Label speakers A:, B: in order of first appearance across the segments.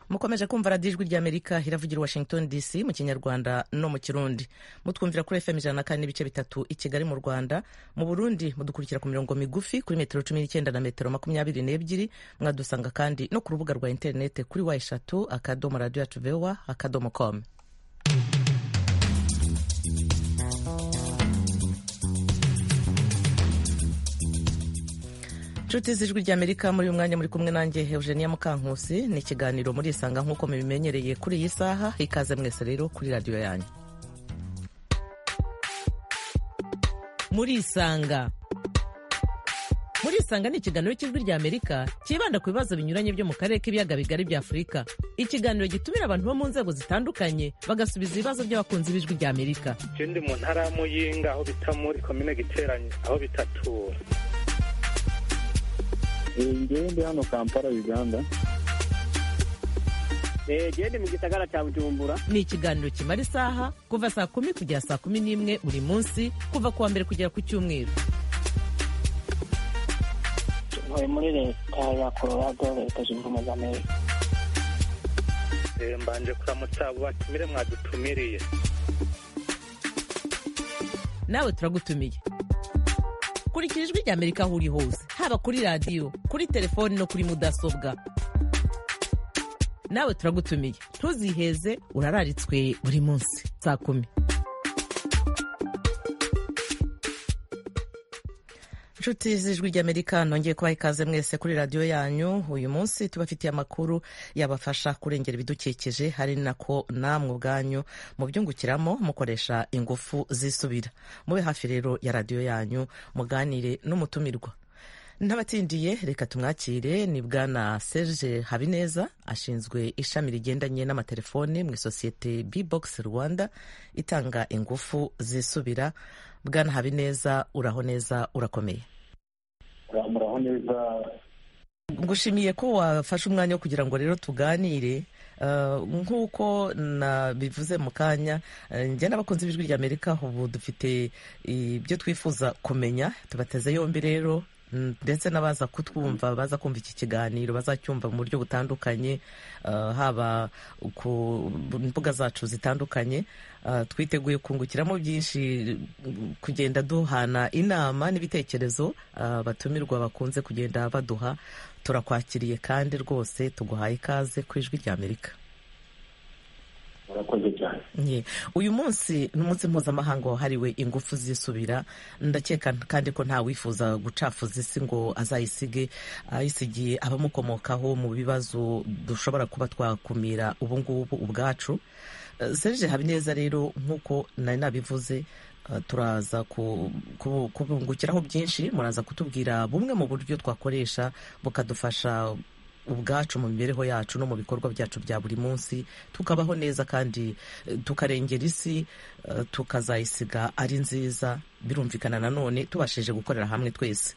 A: mukomeje kumva radiyo ijwi ry'amerika iravugira washington dc mu kinyarwanda no mu kirundi mutwumvira kuri fm ijana na kane n'ibice bitatu i kigali mu rwanda mu burundi mudukurikira ku mirongo migufi kuri metero cumi n'icyenda na metero makumyabiri n'ebyiri mwadusanga kandi no ku rubuga rwa interinete kuri wa eshatu akadomo radiyo yacu vewa akadomo komu inshuti z'ijwi ry'amerika muri uyu mwanya muri kumwe nanjye eugenia mukankusi ni ikiganiro murisanga nk'uko mubimenyereye kuri iyi saha ikaze mwese rero kuri radiyo yanyu
B: murisanga murisanga ni ikiganiro cy'ijwi ry'amerika cyibanda ku bibazo binyuranye byo mu karere k'ibiyaga bigari bya afurika ikiganiro gitumira abantu bo mu nzego zitandukanye bagasubiza ibibazo by'abakunzi b'ijwi ry'amerika
C: icyo ndi mu ntara ya muyinga aho bita muri komine giteranye aho bitatura
D: ngewe ndi hano kampala uganda
E: gende mu gisagara cya bujumbura
B: ni ikiganiro kimara isaha kuva saa kumi kugera saa kumi n'imwe buri munsi kuva ku wa mbere kugera ku cyumweru
F: tuvuye muri leta ya colorado leta zunze ubumwe za amerika
C: mbanje kuramutsa abo batumire mwadutumiriye
B: nawe turagutumiye kurikira ijwi rya amerika aho uri hose haba kuri radiyo kuri telefoni no kuri mudasobwa nawe turagutumiye ntuziheze urararitswe buri munsi saa kumi
A: inshuti z'ijwi ry'amerika nongeye kubaha ikaze mwese kuri radiyo yanyu uyu munsi tubafitiye amakuru yabafasha kurengera ibidukikije hari nako namwe ubwanyu mubyungukiramo mukoresha ingufu zisubira mube hafi rero ya radiyo yanyu muganire n'umutumirwa n'abatsindiye reka tumwakire ni bwana serge habineza ashinzwe ishami rigendanye n'amatelefone mu isosiyete bbox rwanda itanga ingufu zisubira bwana habineza uraho neza urakomeye
D: muraho neza
A: ngushimiye ko wafashe umwanya wo kugira ngo rero tuganire nk'uko nabivuze mu kanya njye n'abakunzi b'ijwi ry'amerika ubu dufite ibyo twifuza kumenya tubateze yombi rero ndetse n'abaza kutwumva baza kumva iki kiganiro bazacyumva mu buryo butandukanye haba ku mbuga zacu zitandukanye twiteguye kungukiramo byinshi kugenda duhana inama n'ibitekerezo batumirwa bakunze kugenda baduha turakwakiriye kandi rwose tuguhaye ikaze ku ijwi ry'amerika uyu munsi ni umunsi mpuzamahanga wahariwe ingufu zisubira ndakeka kandi ko nta wifuza gucafuza isi ngo azayisige ayisigiye abamukomokaho mu bibazo dushobora kuba twakumira ubungubu ubwacu serge habineza rero nk'uko nari nabivuze turaza kubungukiraho byinshi muraza kutubwira bumwe mu buryo twakoresha bukadufasha ubwacu mu mibereho yacu no mu bikorwa byacu bya buri munsi tukabaho neza kandi tukarengera isi tukazayisiga ari nziza birumvikana nanone tubashije gukorera hamwe twese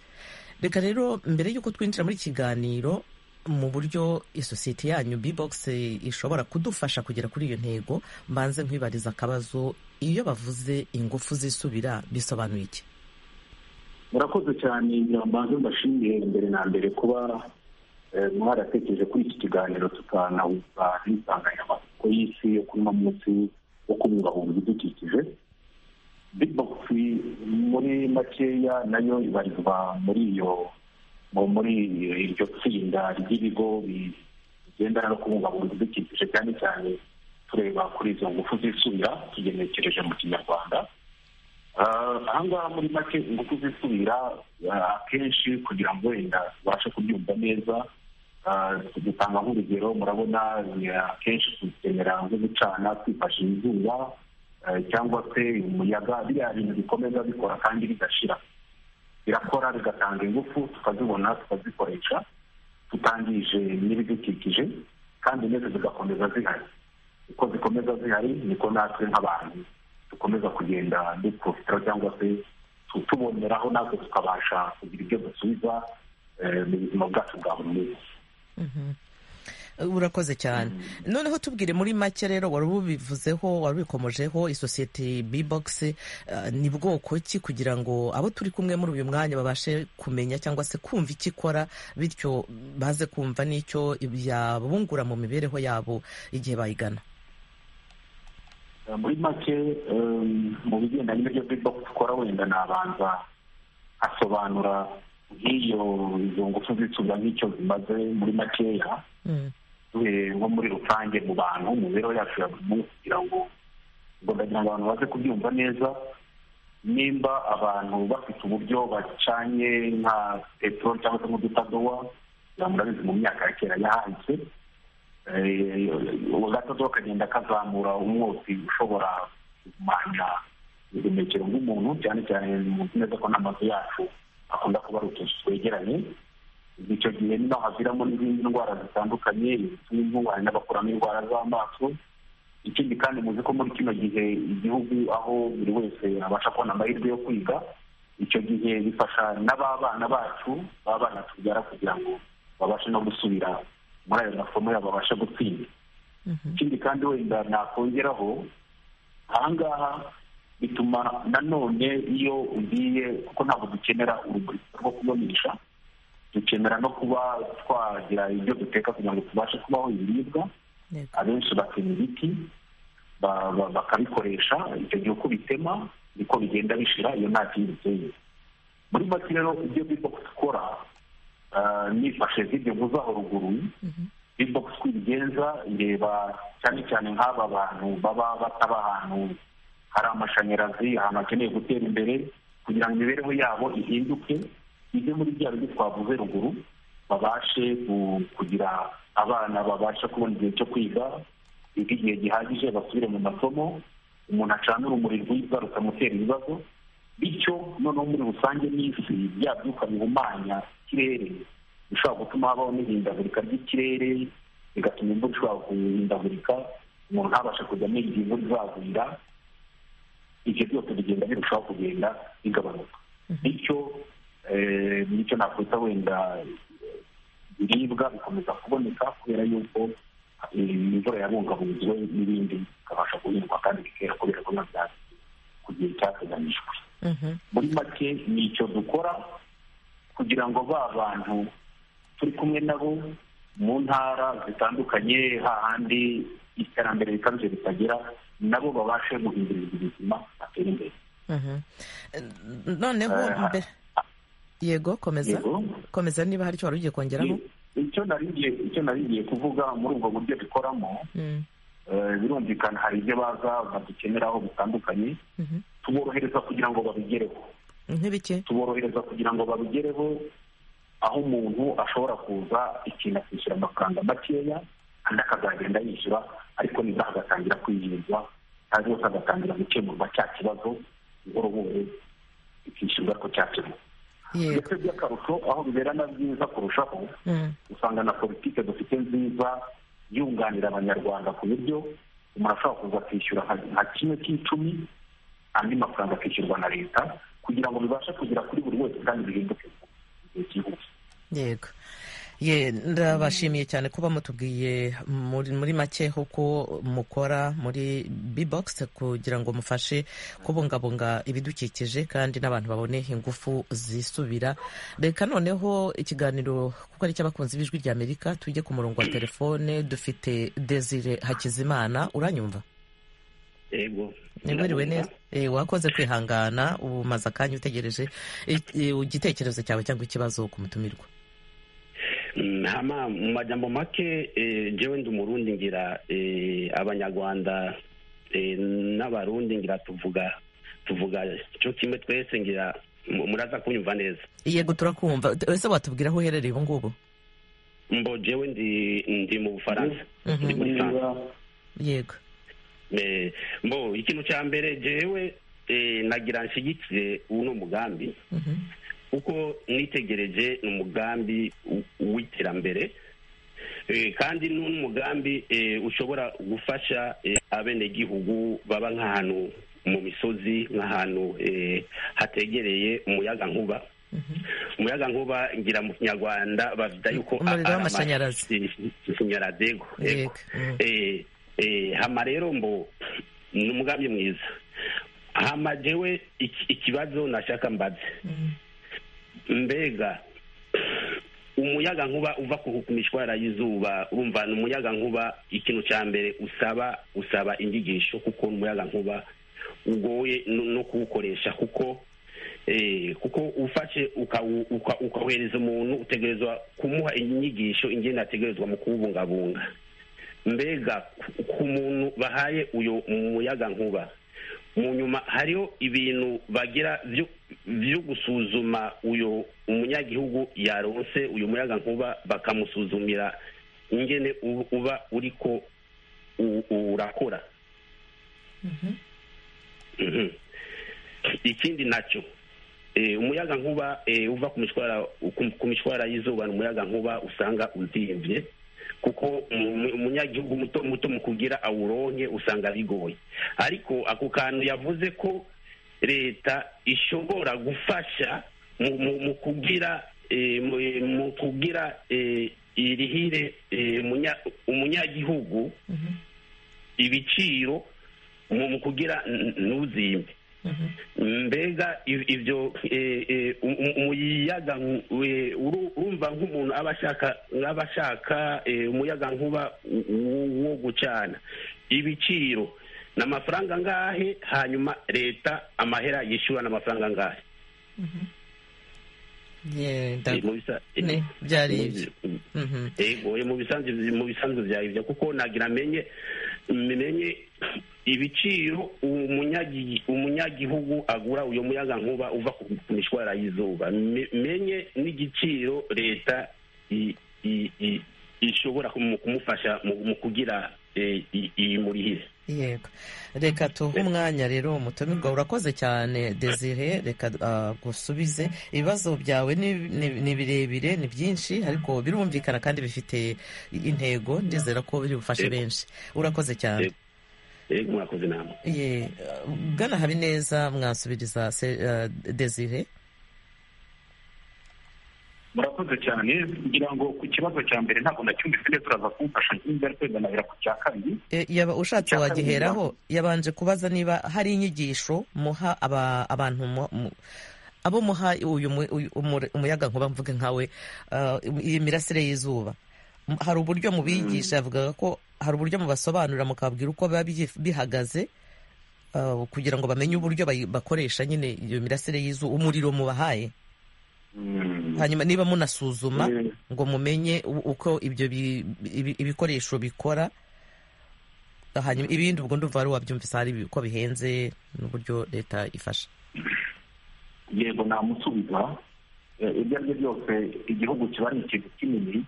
A: reka rero mbere y'uko twinjira muri kiganiro mu buryo isosiyete yanyu bbox ishobora kudufasha kugera kuri iyo ntego mbanze nkwibariza akabazo iyo bavuze ingufu zisubira bisobanuye iki
D: murakoze cyane mbanze mbashimiye mbere na mbere kuba mwaratekereje kuri iki kiganiro tukanahuza n'insanganyamatsiko y'isi yo kuno munsi wo kubungabunga ibidukikije bigibogisi muri makeya nayo ibarizwa muri iyo muri iryo tsinda ry'ibigo bigendana no kubungabunga ibidukikije cyane cyane tureba kuri izo ngufu zisubira tugenekereje mu kinyarwanda ahangaha muri make ingufu zisubira akenshi kugira ngo wenda tubashe kubyumva neza dutanga nk'urugero murabona akenshi tukenera nko gucana twifashishije izuba cyangwa se umuyaga biriya bintu bikomeza bikora kandi bigashira birakora bigatanga ingufu tukazibona tukazikoresha tutangije n'ibidukikije kandi neza zigakomeza zihari uko zikomeza zihari niko natwe nk'abantu dukomeza kugenda duprofitira cyangwa se tuboneraho natwe tukabasha kugira ibyo dusubiza mu buzima bwacu bwa buri munsi
A: urakoze cyane noneho tubwire muri make rero wari ubivuzeho wari ubikomojeho isosiyete bibogisi ni bwoko ki kugira ngo abo turi kumwe muri uyu mwanya babashe kumenya cyangwa se kumva icyo ikora bityo baze kumva n'icyo yabungura mu mibereho yabo igihe bayigana
D: muri make em, mu bigendanye n'ibyo bibogisi ukora wenda nabanza asobanura nk'iyo izo ngufu z'icuga nk'icyo zimaze muri makeya
A: Mm,
D: eh, nko muri rusange mu bantu mu mibereho yacu ya buri munsi kugira ngo ngo ndagira ngo abantu baze kubyumva neza nimba abantu bafite uburyo bacanye nka peteroli cyangwa se nk'udutadowa kugira ngo murabizi mu myaka ya kera yahahise Eh, agatadowa kagenda kazamura umwotsi ushobora guhumanya ubuhumekero bw'umuntu cyane cyane muzi neza ko n'amazu yacu akunda kuba ari utuzu twegeranye icyo gihe nino haviramo n'izindi ndwara zitandukanye izituma intungane n'abakuramo indwara z'amaso ikindi kandi muzi ko muri kino gihe igihugu aho buri wese abasha kubona amahirwe yo kwiga icyo gihe bifasha n'ababana bacu b'abana tubyara kugira ngo babashe no gusubira muri ayo masomo yabo babashe gutsinda ikindi kandi wenda nakongeraho ahangaha bituma nanone iyo ugiye kuko ntabwo dukenera urubyiruko rwo kubonesha dukenera no kuba twagira ibyo duteka kugira ngo tubashe kubaho ibiribwa
A: yego.
D: abenshi batema ibiti ba- ba- bakabikoresha icyo gihe uko bitema niko bigenda bishira iyo nta kindi biteye muri make rero ibyo biboko dukora ah, nifashe z'ibyo mvuzaho ruguru biboko uko ibigenza ireba cyane cyane nk'aba bantu baba bataba ahantu hari amashanyarazi ahantu hakeneye gutera imbere kugira ngo imibereho yabo ihinduke ijye muri bya bindi twavuze ruguru babashe ku- kugira abana babasha kubona igihe cyo kwiga biga igihe gihagije basubire mu masomo umuntu acana urumuri rwiza rutamutera ibibazo bityo noneho muri rusange n'isi bya byuka bihumanya ikirere bishobora gutuma habaho n'ihindagurika ry'ikirere bigatuma imvura ishobora guhindagurika umuntu ntabashe kujya amenya igihe imvura izagwira ibyo byose bigenda birushaho kugenda bigabanuka bityo eh, nicyo nakwita wenda ibiribwa bikomeza kuboneka kubera yuko eh, imvura yabungabunzwe n'ibindi bikabasha guhingwa kandi bikera kubera ko biba byatsi ku gihe cyateganyijwe
A: Mhm.
D: muri make ni icyo dukora kugira ngo ba bantu turi kumwe nabo mu ntara zitandukanye hahandi iterambere rikabije ritagera nabo babashe guhindurirwa ubuzima batera imbere
A: Mhm. noneho
D: Eh,
A: mbe- yego komeza
D: Yego.
A: komeza niba hari icyo wari ugiye kongeraho
D: icyo nari ngiye- icyo nari ngiye kuvuga muri ubwo buryo dukoramo
A: Mm,
D: eh, birumvikana hari ibyo baza badukeneraho bitandukanye
A: mhm.
D: tuborohereza kugira ngo babigereho
A: nk'ibiki
D: tuborohereza kugira ngo babigereho aho umuntu ashobora kuza ikintu akishyura amafaranga makeya andi akazagenda yishyura ariko niba agatangira kwiyiriza cyangwa rwose agatangira gukemurwa cya kibazo buhoro buhoro ikishyurwa ko cyakemuka
A: yego
D: ndetse by'akarusho aho bibera na byiza kurushaho
A: Mm,
D: usanga na politike dufite nziza yunganira abanyarwanda ku buryo umuntu ashobora kuza akishyura nka- nka kimwe cy'icumi andi mafaranga akishyurwa na leta kugira ngo bibashe kugera kuri buri wese kandi bihinduke mu gihe cyihuse
A: yego Ye, ndabashimiye cyane kuba mutubwiye muri, muri make uko mukora muri bbox kugira ngo mufashe kubungabunga ibidukikije kandi n'abantu babone ingufu zisubira reka noneho ikiganiro kuko ari icy'abakunzi b'ijwi ry'amerika tujye ku murongo wa telefone dufite desire hakizimana uranyumva
G: yego
A: niburiwe neza Eh, wakoze kwihangana ubu umaze akanya utegereje eh, eh, igitekerezo cyawe cyangwa ikibazo ku mutumirwa
G: Mm, hama mu majambo make eh, jewe ndi umurundi ngira eh, abanyarwanda eh, n'abarundi ngira tuvuga tuvuga cyo kimwe twese ngira mu- muraza kunyumva neza
A: yego turakumva T- ese watubwira aho uherereye ubu ngubu
G: mbo jewe ndi ndi mu bufaransa
A: Mhm.
G: ndi muri France.
A: yego
G: Eh, mbo ikintu cya mbere jewe eh, nagira nshyigikire uno mugambi
A: Mhm.
G: kuko nitegereje ni umugambi w- w'iterambere Eh, kandi ni umugambi eh, ushobora gufasha eh, abenegihugu baba nk'ahantu mu misozi nk'ahantu eh, hategereye umuyaga nkuba
E: umuyaga nkuba ngira mu kinyarwanda bavuga yuko
A: Umuriro w'amashanyarazi.
E: amashanyarazi yego
A: Yego.
E: yego
A: Mm.
E: Eh, eh, hama rero mbo ni umugambi mwiza hama jewe iki- ikibazo nashaka mbaze mbega umuyaga nkuba uva ku ku mishwara y'izuba urumva ni umuyaga nkuba ikintu cya mbere usaba usaba inyigisho kuko umuyaga nkuba ugoye no no kuwukoresha kuko eh, kuko ufashe ukawu- uka- ukawohereza umuntu utegerezwa kumuha inyigisho ingene ategerezwa mu kuwubungabunga mbega ku- ku muntu bahaye uyo muyaga nkuba mu nyuma hariho ibintu bagira byo byo gusuzuma uyo umunyagihugu yaronse uyu muyaga nkuba bakamusuzumira ingene u- uba uriko u- urakora Mhm. ikindi nacyo eh, umuyaga nkuba eh, uva ku mishwara ku- ku mishwara y'izuba ni umuyaga nkuba usanga uzimvye kuko umu- umunyagihugu muto muto mu kugira awuronke usanga bigoye ariko ako kantu yavuze ko leta ishobora gufasha mu- mu mu kugira eh, mu- eh, mu kugira eh, irihire eh, umunya- umunyagihugu ibiciro mu mu kugira n- ntuzimbe mbega i- ibyo eh, eh, um- um- umuyaga nku- we- uru- urumva nk'umuntu aba ashaka aba ashaka eh, umuyaga nkuba u- u- wo gucana ibiciro ni amafaranga angahe hanyuma leta amahera yishyura ni amafaranga angahe
A: Yeah,
E: Eh,
A: nda-
E: mu bisa- eh,
A: Ne, byari ibyo.
E: mu-
A: Mhm.
E: ego oya, mu bisanzwe mu bisanzwe bya ibyo kuko nagira menye menye ibiciro umunyagi umunyagihugu agura uyo muyaga nkuba uva ku ku mishwara y'izuba Me- menye n'igiciro leta i- i- i- ishobora kumu- kumufasha mu mu kugira eh, i- iyimurihire
A: yego reka tuhe umwanya rero umutumirwa urakoze cyane desire reka ah, gusubize ibibazo byawe ni ni- ni birebire ni byinshi ariko birumvikana kandi bifite intego ndizera ko biri bufashe
E: Yego.
A: benshi urakoze cyane
E: Yego. ego mwakoze inama
A: Ye, ah, bwana habineza mwasubiriza se- ah, desire
D: murakoze cyane kugira ngo ku kibazo cya mbere ntabwo nacyumvise neza turaza kumfasha nk'ibyo ari kweganabira ku cya kabiri
A: E, yaba ushatse
D: Icya kabiri
A: wagiheraho yabanje kubaza niba hari inyigisho muha aba- abantu mu- mu- abo muha uyu mu- uyu umure- umuyaga nkuba mvuge nkawe ah, iyi mirasire y'izuba M- hari uburyo mubigisha yavugaga ko hari uburyo mubasobanurira mukababwira uko biba byi- bihagaze ah, kugira ngo bamenye uburyo bayi- bakoresha nyine iyo mirasire y'izuba umuriro mubahaye
D: Mm.
A: hanyuma niba munasuzuma
D: Mm.
A: ngo mumenye u- uko ibyo bi- ibi- ibikoresho bikora hanyuma ibindi ubwo ndumva wari wabyumvise hari ko bihenze n'uburyo leta ifasha
D: yego namusubiza Eh, ibyo ari byo byose igihugu kiba ari ikintu kinini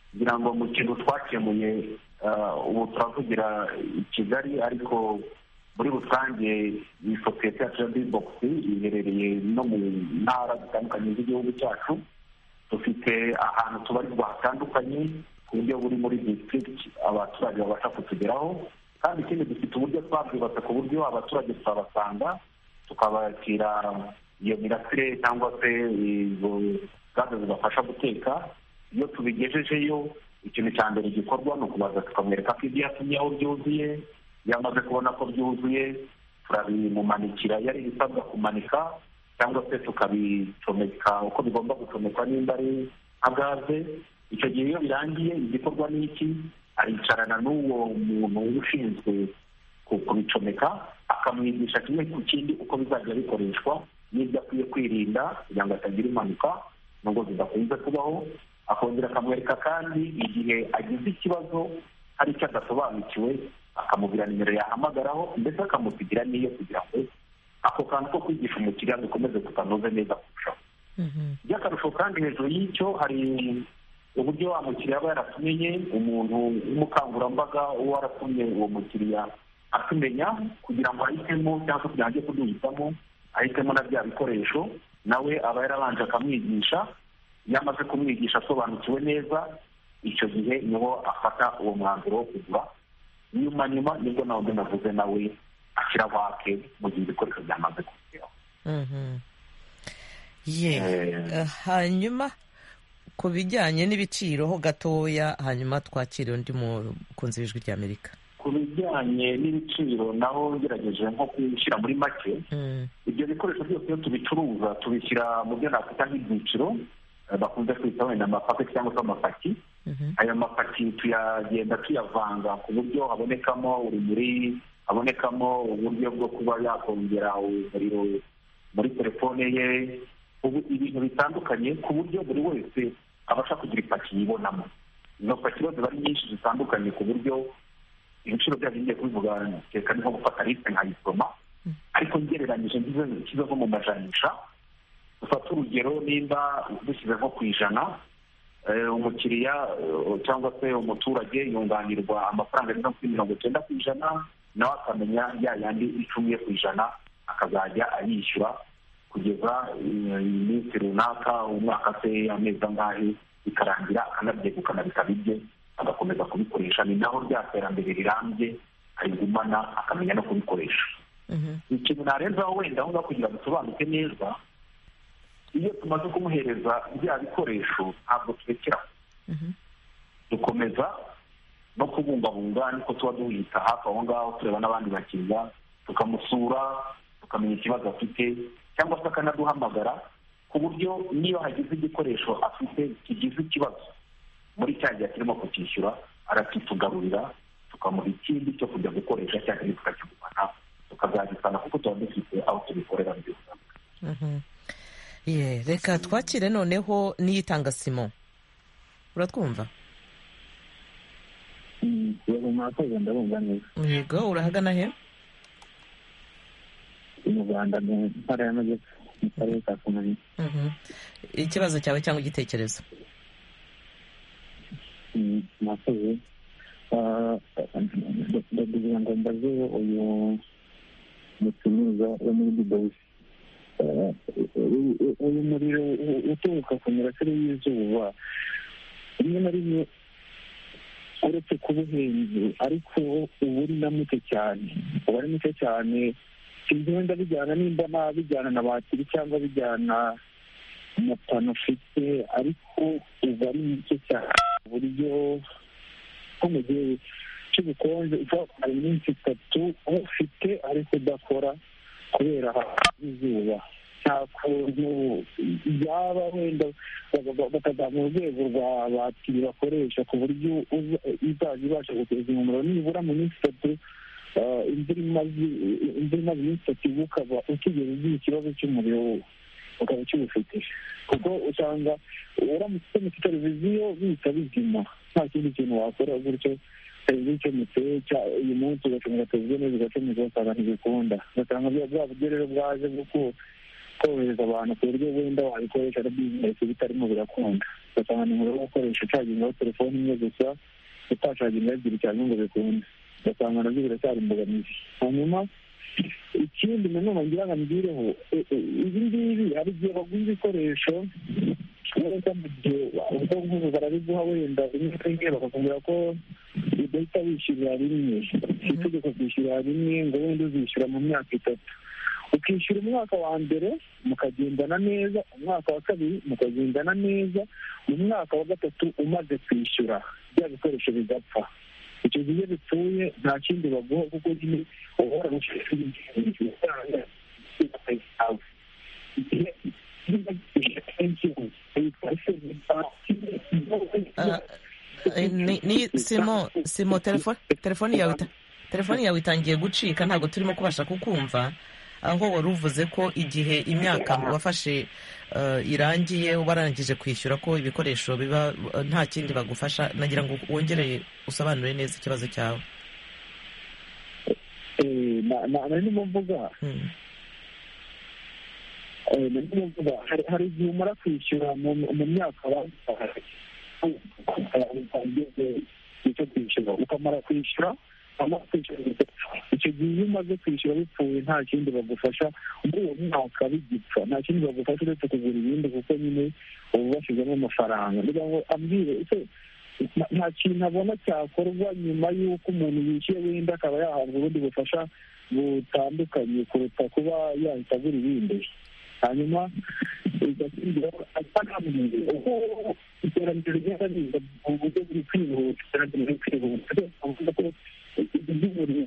D: kugira ngo mu kintu twakemuye eh, ubu turavugira i kigali ariko muri rusange iyi sosiyete yacu ya bibogisi iherereye no mu ntara zitandukanye z'igihugu cyacu dufite ahantu tubarirwa hatandukanye ku buryo buri muri district abaturage babasha kutugeraho kandi ikindi dufite uburyo twabwubatse ku buryo abaturage twabasanga tukabakira iyo mirasire cyangwa se izo gaze zibafasha guteka iyo tubigejejeyo ikintu cya mbere gikorwa ni ukubaza tukamwereka ko ibyo yatumye aho byuzuye iyo amaze kubona ko byuzuye turabimumanikira iyo ari ibisabwa kumanika cyangwa se tukabicomeka uko bigomba gucomekwa nimba ari nka gaze icyo gihe iyo birangiye igikorwa ni iki aricarana n'uwo muntu ushinzwe ku- kubicomeka akamwigisha kimwe ku kindi uko bizajya bikoreshwa n'ibyo akwiye kwirinda kugira ngo atagira impanuka nubwo zidakunze kubaho akongera akamwereka kandi igihe agize ikibazo hari icyo adasobanukiwe akamubwira nimero yahamagaraho ndetse akamusigira n'iyo kugira ngo ako kantu ko kwigisha umukiriya dukomeze tutanoze neza kurushaho by'akarusho kandi hejuru y'icyo hari uburyo wa mukiriya aba yaratumenye umuntu w'umukangurambaga uwo aratumye uwo mukiriya atumenya kugira ngo ahitemo cyangwa se kugira ngo ajye kuduhitamo ahitemo na bya bikoresho nawe aba yarabanje akamwigisha iyo amaze kumwigisha asobanukiwe neza icyo gihe niho afata uwo mwanzuro wo kugura nyuma nyuma nibwo nawe ubwo navuze nawe ashyira vake mu gihe ibikoresho byamaze kugeraho
A: ye
D: Eh.
A: Eh, hanyuma ku bijyanye n'ibiciro ho gatoya hanyuma twakire undi mukunzi w'ijwi ry'amerika
D: ku bijyanye n'ibiciro naho ngerageje nko kubishyira muri make
A: Mm,
D: ibyo bikoresho byose iyo tubicuruza tubishyira mu byo nakwita nk'ibyiciro eh, bakunze kwita wenda amapaki cyangwa se amapaki
A: mhm.
D: ayo mapaki tuyagenda tuyavanga ku buryo habonekamo urumuri habonekamo uburyo bwo kuba yakongera umuriro muri telefone ye ubu ibintu bitandukanye ku buryo buri wese abasha kugira ipaki yibonamo izo paki rero ziba ari nyinshi zitandukanye ku buryo ibiciro byazo ngiye kubivuga kereka ni nko gufata lisite nkayisoma ariko ngereranyije ngize nshyize nko mu majanisha dufate urugero nimba dushyize nko ku ijana eh, umukiriya eh, cyangwa se umuturage yunganirwa amafaranga agera kuri mirongo icyenda ku ijana nawe akamenya ya yandi icumi ye ku ijana akazajya ayishyura kugeza eh, iminsi runaka umwaka se amezi angahe bikarangira akanabyegukana bikaba ibye agakomeza kubikoresha ni naho rya terambere rirambye arigumana akamenya no kubikoresha ikintu narenzaho wenda aho ngaho kugira ngo usobanuke neza iyo tumaze kumuhereza bya bikoresho ntabwo turekera aho. dukomeza no kubungabunga niko tuba duhita hafi aho ngaho tureba n'abandi bakiriya tukamusura tukamenya ikibazo afite cyangwa se akanaduhamagara ku buryo niba hagize igikoresho afite kigize ikibazo muri cya gihe kirimo kucyishyura arakitugarurira tukamuha ikindi cyo kujya gukoresha cyangwa tukakigumana tukazagisana kuko tuba dufite aho tubikorera mu gihugu
A: Ye, reka twakire noneho n'iyitanga simo uratwumva
E: murakoze ndabumva neza
A: yego urahagana he
E: mu rwanda mu ntara y'amajyepfo mu karere ka kamonyi
A: Mhm. ikibazo cyawe cyangwa igitekerezo
E: Mm, murakoze Ah, ndagira ngo mbaze uyu mucuruza wo muri dubayi Ah, u- u- uyu muriro u- uturuka ku mirasire y'izuba rimwe na rimwe uretse kuba uhenze ariko uba ari na muke cyane uba ari muke cyane sinzi wenda bijyana nimba nta bijyana na batiri cyangwa bijyana na pano ufite ariko uba ari muke cyane ku buryo nko mu gihe cy'ubukonje uba hari iminsi itatu ufite ariko udakora kubera izuba nta kuntu yaba wenda baka- baka- bakazamura urwego rwa batiri bakoresha ku buryo uza- izajya ibasha guteza umuriro nibura mu minsi itatu ah, imvura imaze imvura imaze iminsi itatu uba ukaba utigeze ugira ikibazo cy'umuriro ukaba ukiwufite kuko usanga uramutse ucometse televiziyo bihita bizima nta kindi kintu wakora gutyo televiziyo icometse cya- uyu munsi ugacomeka televiziyo neza ugacomeka ugasanga ntibikunda ugasanga bya bwa buryo rero bwaje bwo ko- korohereza abantu ku buryo wenda wabikoresha ari bizinesi bitarimo birakunda ugasanga ni ngombwa gukoresha ucagingaho telefoni imwe gusa utacaginga ebyiri cyangwa ngo bikunde ugasanga nabyo biracyari imbogamizi hanyuma ikindi nanone ngira ngo ambireho ibi ngibi hari igihe bagura ibikoresho wenda mu gihe ubwo ngubu barabiguha wenda rimwe na rimwe bakakubwira ko udahita wishyurira rimwe si itegeko kwishyurira rimwe ngo wenda uzishyura mu myaka itatu ukishyura umwaka wa mbere mukagendana neza umwaka wa kabiri mukagendana neza mu mwaka wa gatatu umaze kwishyura bya bikoresho bigapfa icyo gihe bipfuye nta kindi baguha kuko nyine uhora gushishikariza
A: Ah, eh, ni- ni simo simo telefone telefone yawe ita- telefone yawe itangiye gucika ntabwo turimo kubasha kukumva aho wari uvuze ko igihe imyaka wafashe eh, irangiye warangije kwishyura ko ibikoresho biba eh, nta kindi bagufasha nagira ngo wongere usobanure neza ikibazo cyawe
E: narimo mvuga
A: Mm.
E: Eh, narimo mvuga hari- hari igihe umara kwishyura mu mu myaka baguhaye icyo kwishyura ukamara kwishyura ukamara kwishyura icyo gihe iyo umaze kwishyura bipfuye nta kindi bagufasha muri uwo mwaka bigipfa nta kindi bagufasha uretse kugura ibindi kuko nyine uba bashyizemo amafaranga ngira ngo ambwire ese nta- nta kintu abona cyakorwa nyuma y'uko umuntu yishyuye wenda akaba yahabwa ubundi bufasha butandukanye kuruta kuba yahita agura ibindi hanyuma
F: atanamurinze ubwo iterambere ryarabiza mu buryo buri kwihuta iterambere riri kwihuta avuga ko iby'umurimo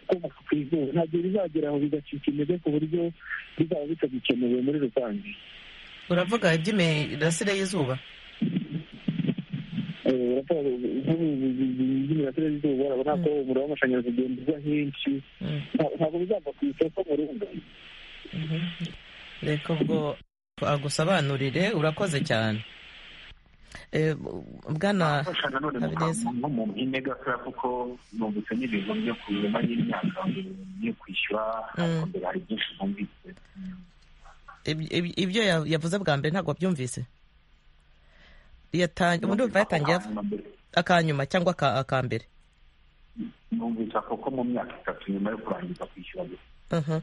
F: ukomoka ku izuba ntabwo bizagera aho bigacika intege ku buryo bizaba bitagikenewe muri rusange
A: uravuga iby'imirasire y'izuba
F: imirasire y'izuba urabona ko umuriro w'amashanyarazi ugenda ujya henshi ntabwo bizava ku isoko mu rugo
A: reka ubwo agusobanurire urakoze cyane Eh, bwana
D: afasha nanone
A: Habineza.
D: mu- nko mu mpine gatoya kuko numvise n'ibintu byo kurema y'imyaka yo kwishyura ariko mbere hari byinshi numvise
A: ib- ib- ibyo ya- yavuze bwa mbere ntabwo wabyumvise Yatang- ndumva yatangiye av-
D: Hanyuma mbere,
A: akanyuma cyangwa aka- aka mbere
D: numvise ako ko mu myaka itatu nyuma yo kurangiza kwishyura
A: Mhm.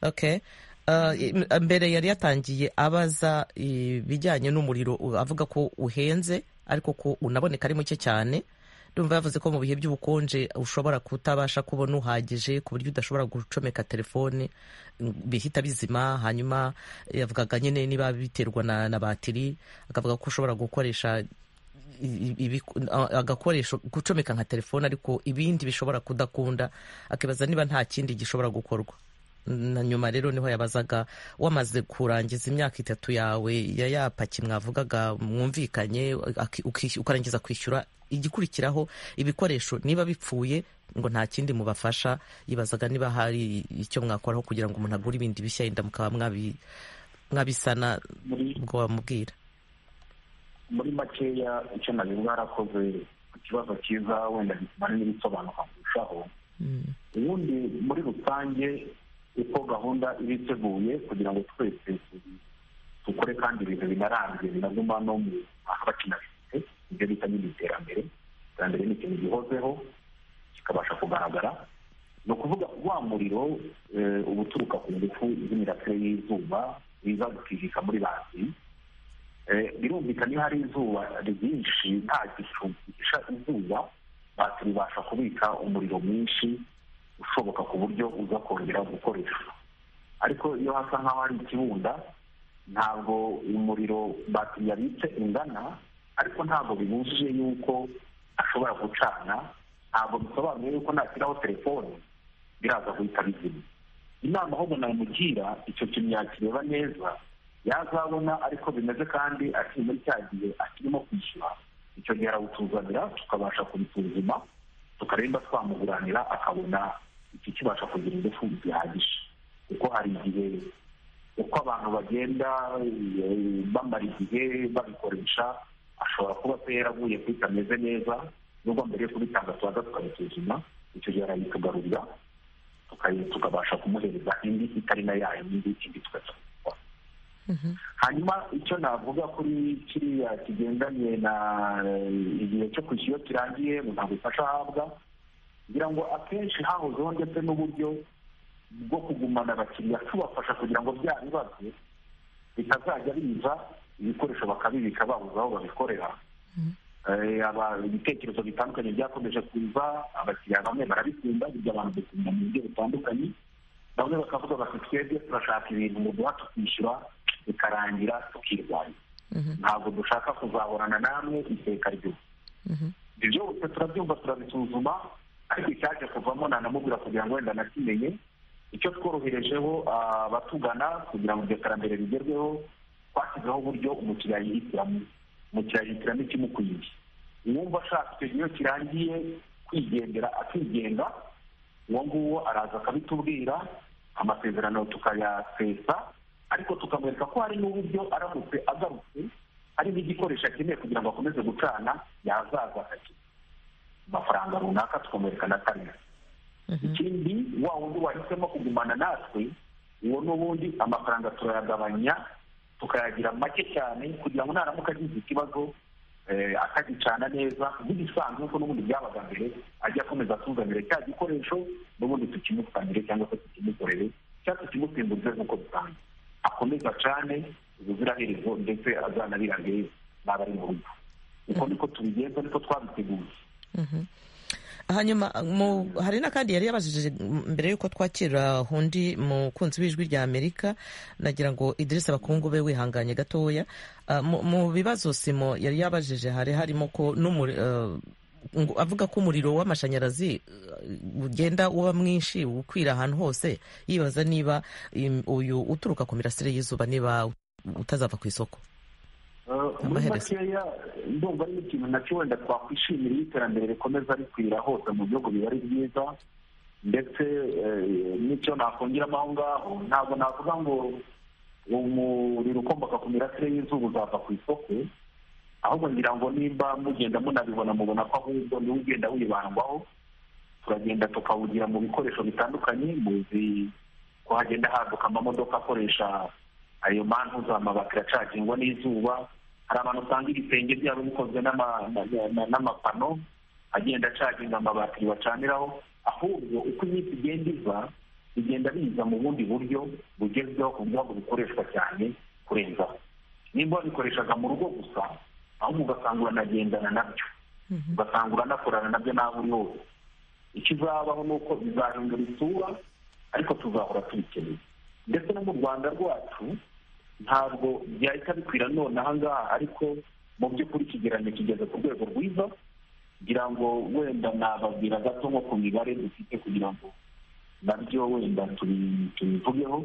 A: okay Uh, im- mbere yari yatangiye abaza ibijyanye n'umuriro u- avuga ko uhenze ariko ko unaboneka ari muke cyane ndumva yavuze ko mu bihe by'ubukonje ushobora kutabasha kubona uhagije ku buryo udashobora gucomeka telefone ng- bihita bizima hanyuma yavugaga nyine niba biterwa na, na batiri akavuga ko ushobora gukoresha i- i- ibiku- a- agakoresho gucomeka nka telefone ariko ibindi bishobora kudakunda akibaza niba nta kindi gishobora gukorwa na nyuma rero niho yabazaga wamaze kurangiza imyaka itatu yawe ya ya paki mwavugaga mwumvikanye aki- uki- ukarangiza kwishyura igikurikiraho ibikoresho niba bipfuye ngo nta kindi mubafasha yibazaga niba hari icyo mwakoraho kugira ngo umuntu agure ibindi bishya yenda mukaba mwabi- mwabisana
D: muri
A: ubwo wamubwira
D: muri makeya icyo nabyo bwarakoze ku kibazo cyiza wenda gituma n'ibisobanuka kurushaho
A: Mm.
D: ubundi muri rusange uko gahunda iba iteguye kugira ngo twese tu- dukore kandi ibintu binarambye binaguma no mu mwaka bakinabifite ibyo bita nyine iterambere iterambere ni ikintu gihozeho kikabasha kugaragara ni ukuvuga wa muriro eh, uba uturuka ku ngufu z'imirasire y'izuba biza gukijika muri batiri Eh, birumvikana iyo hari izuba ryinshi nta gicu gihisha izuba batiri ibasha kubika umuriro mwinshi ushoboka ku buryo uza kongera gukoreshwa ariko iyo hasa nk'aho hari ikibunda ntabwo umuriro batiri yabitse ingana ariko ntabwo bibujije yuko ashobora gucana ntabwo bisobanuye yuko nashyiraho telefone biraza guhita bizima inama ahubwo namugira icyo kintu yakireba neza yazabona ariko bimeze kandi akiri muri cya gihe akirimo kwishyura icyo gihe arawutuzanira tukabasha kubisuzuma tukareba twamuguranira akabona iki kibasha kugira ingufu zihagije kuko hari igihe uko abantu bagenda eh, bamara igihe babikoresha ashobora kuba se yaraguye kuri kameze neza nubwo mbere yo kubitanga tubanza tukabisuzuma icyo gihe arayitugarurira tukayi- tukabasha kumuhereza indi itari na ya yindi indi tugahita tugikora hanyuma icyo navuga kuri kiriya kigendanye na eh, igihe cyo kwishyura iyo kirangiye umuntu agufasha ahabwa kugira ngo akenshi hahozeho ndetse n'uburyo bwo kugumana abakiriya tubafasha kugira ngo bya bibazo bitazajya biza ibikoresho bakabibika babuze aho babikorera Eh, aba- ibitekerezo bitandukanye byakomeje kuza abakiriya bamwe barabikunda burya abantu dukunda mu buryo butandukanye bamwe bakavuga bati twebwe turashaka ibintu mu guha tukishyura bikarangira tukirwanya ntabwo dushaka kuzahorana namwe iteka ryose ibyo byose turabyumva turabisuzuma ariko icyaje kuvamo nanamubwira kugira ngo wenda nakimenye icyo tworoherejeho ah, abatugana kugira ngo iryo terambere rigerweho twashyizeho uburyo umukiriya yihitiramo umukiriya yihitiramo ikimukwiriye uwumva ashaka icyo gihe iyo kirangiye kwigendera akigenga uwo nguwo araza akabitubwira amasezerano tukayasesa ariko tukamwereka ko hari n'uburyo aramutse agarutse hari n'igikoresho akeneye kugira ngo akomeze gucana yazaza akakira amafaranga runaka tukamwereka na karindwi ikindi wa wundi wahisemo kugumana natwe uwo n'ubundi amafaranga turayagabanya tukayagira make cyane kugira ngo naramuka agize ikibazo eh, akagicana neza nk'ibisanzwe kuko n'ubundi byabaga mbere ajya akomeza atuzanire cya gikoresho n'ubundi tukimusanire cyangwa se tukimukorere cyangwa tukimusimburize nk'uko bisanzwe akomeza acane ubuziraherezo ndetse azanabirage n'abari mu rugo uko niko tubigenza niko twabiteguye
A: hanyuma mu- hari n'akandi yari yabajije m- mbere y'uko twakira undi mukunzi w'ijwi rya amerika nagira ngo idirisa abakungu be wihanganye gatoya Ah, mu- mu bibazo simo yari yabajije hari harimo ko n'umuri- ah, ngo- avuga ko umuriro w'amashanyarazi ah, ugenda uba mwinshi ukwira ahantu hose yibaza niba im- uyu uturuka ku mirasire y'izuba niba utazava ku isoko
D: muri
A: Amaherezo.
D: makeya ndumva ari ikintu nacyo wenda twakwishimira iyo iterambere rikomeza rikwira hose mu bihugu biba ari byiza ndetse eh, n'icyo nakongeramo aho ngaho ntabwo navuga ngo umuriro ukomoka ku mirasire y'izuba uzava ku isoko ahubwo ngira ngo nimba mugenda munabibona mubona ko ahubwo niwo ugenda wibandwaho turagenda tukawugira mu bikoresho bitandukanye muzi ko hagenda haduka amamodoka akoresha ayo mantu za mabati aracagingwa n'izuba hari abantu usanga ibisenge byabo bikozwe n'ama- na- na- n'amapano agenda acaginga amabati bacaniraho ahubwo uko iminsi igenda iza bigenda biza mu bundi buryo bugezweho ku buryo ahubwo bikoreshwa cyane kurenzaho nimba wabikoreshaga mu rugo gusa ahubwo ugasanga uranagendana nabyo ugasanga uranakorana nabyo n'aho uri hose icyo uzabaho ni uko bizahindura isura ariko tuzahora tubikeneye ndetse no mu rwanda rwacu ntabwo byahita bikwira none aha ngaha ariko mu by'ukuri ikigereranyo kigeze ku rwego rwiza kugira ngo wenda nababwira gato nko ku mibare dufite kugira ngo nabyo wenda tubi- tubivugeho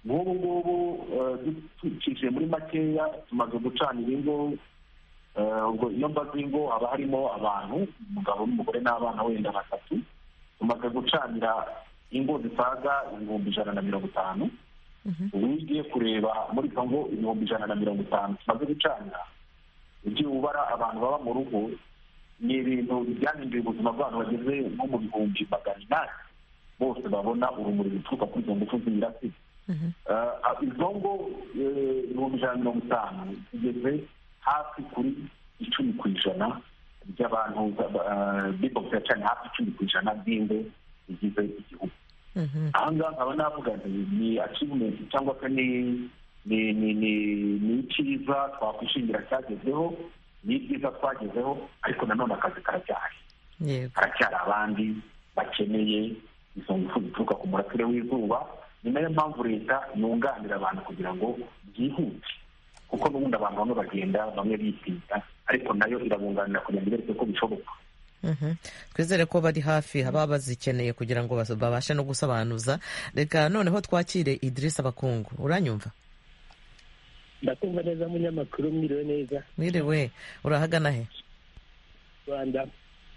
D: nk'ubu ngubu eh, du- ducishije muri makeya tumaze gucanira ingo eh, ubwo iyo mbaga ingo haba harimo abantu umugabo n'umugore n'abana wenda batatu tumaze gucanira ingo zisaga ibihumbi ijana na mirongo itanu ubu iyo ugiye kureba muri kongo ibihumbi ijana na mirongo itanu tumaze gucanira ujye ubara abantu baba mu rugo ni ibintu byahinduye ubuzima bw'abantu bageze nko mu bihumbi magana inani bose babona urumuri ruturuka kuri izo ngufu z'imirasire Eh, izo ngo eh, ibihumbi ijana na mirongo itanu zigeze hafi kuri icumi ku ijana by'abantu eh, b'ibogera cyane hafi icumi ku ijana b'ingo zigize igihugu aha ngaha nkaba navuga nti ni achievement cyangwa se ni ni ni ni ni icyiza twakwishingira cyagezweho ni ibyiza twagezeho ariko nanone akazi karacyahari
A: yego
D: haracyari abandi bakeneye izo ngufu zituruka ku murasire w'izuba ni nayo mpamvu leta yunganira abantu kugira ngo byihute kuko n'ubundi abantu bamwe bagenda bamwe bitinda ariko nayo irabunganira kugira ngo ibereke ko bishoboka
A: Mhm. twizere ko bari hafi baba bazikeneye kugira ngo bas- babashe no gusobanuza reka noneho twakire idirisa abakungu uranyumva
E: ndakumva neza munyamakuru mwiriwe neza
A: mwiriwe urahagana he
E: rwanda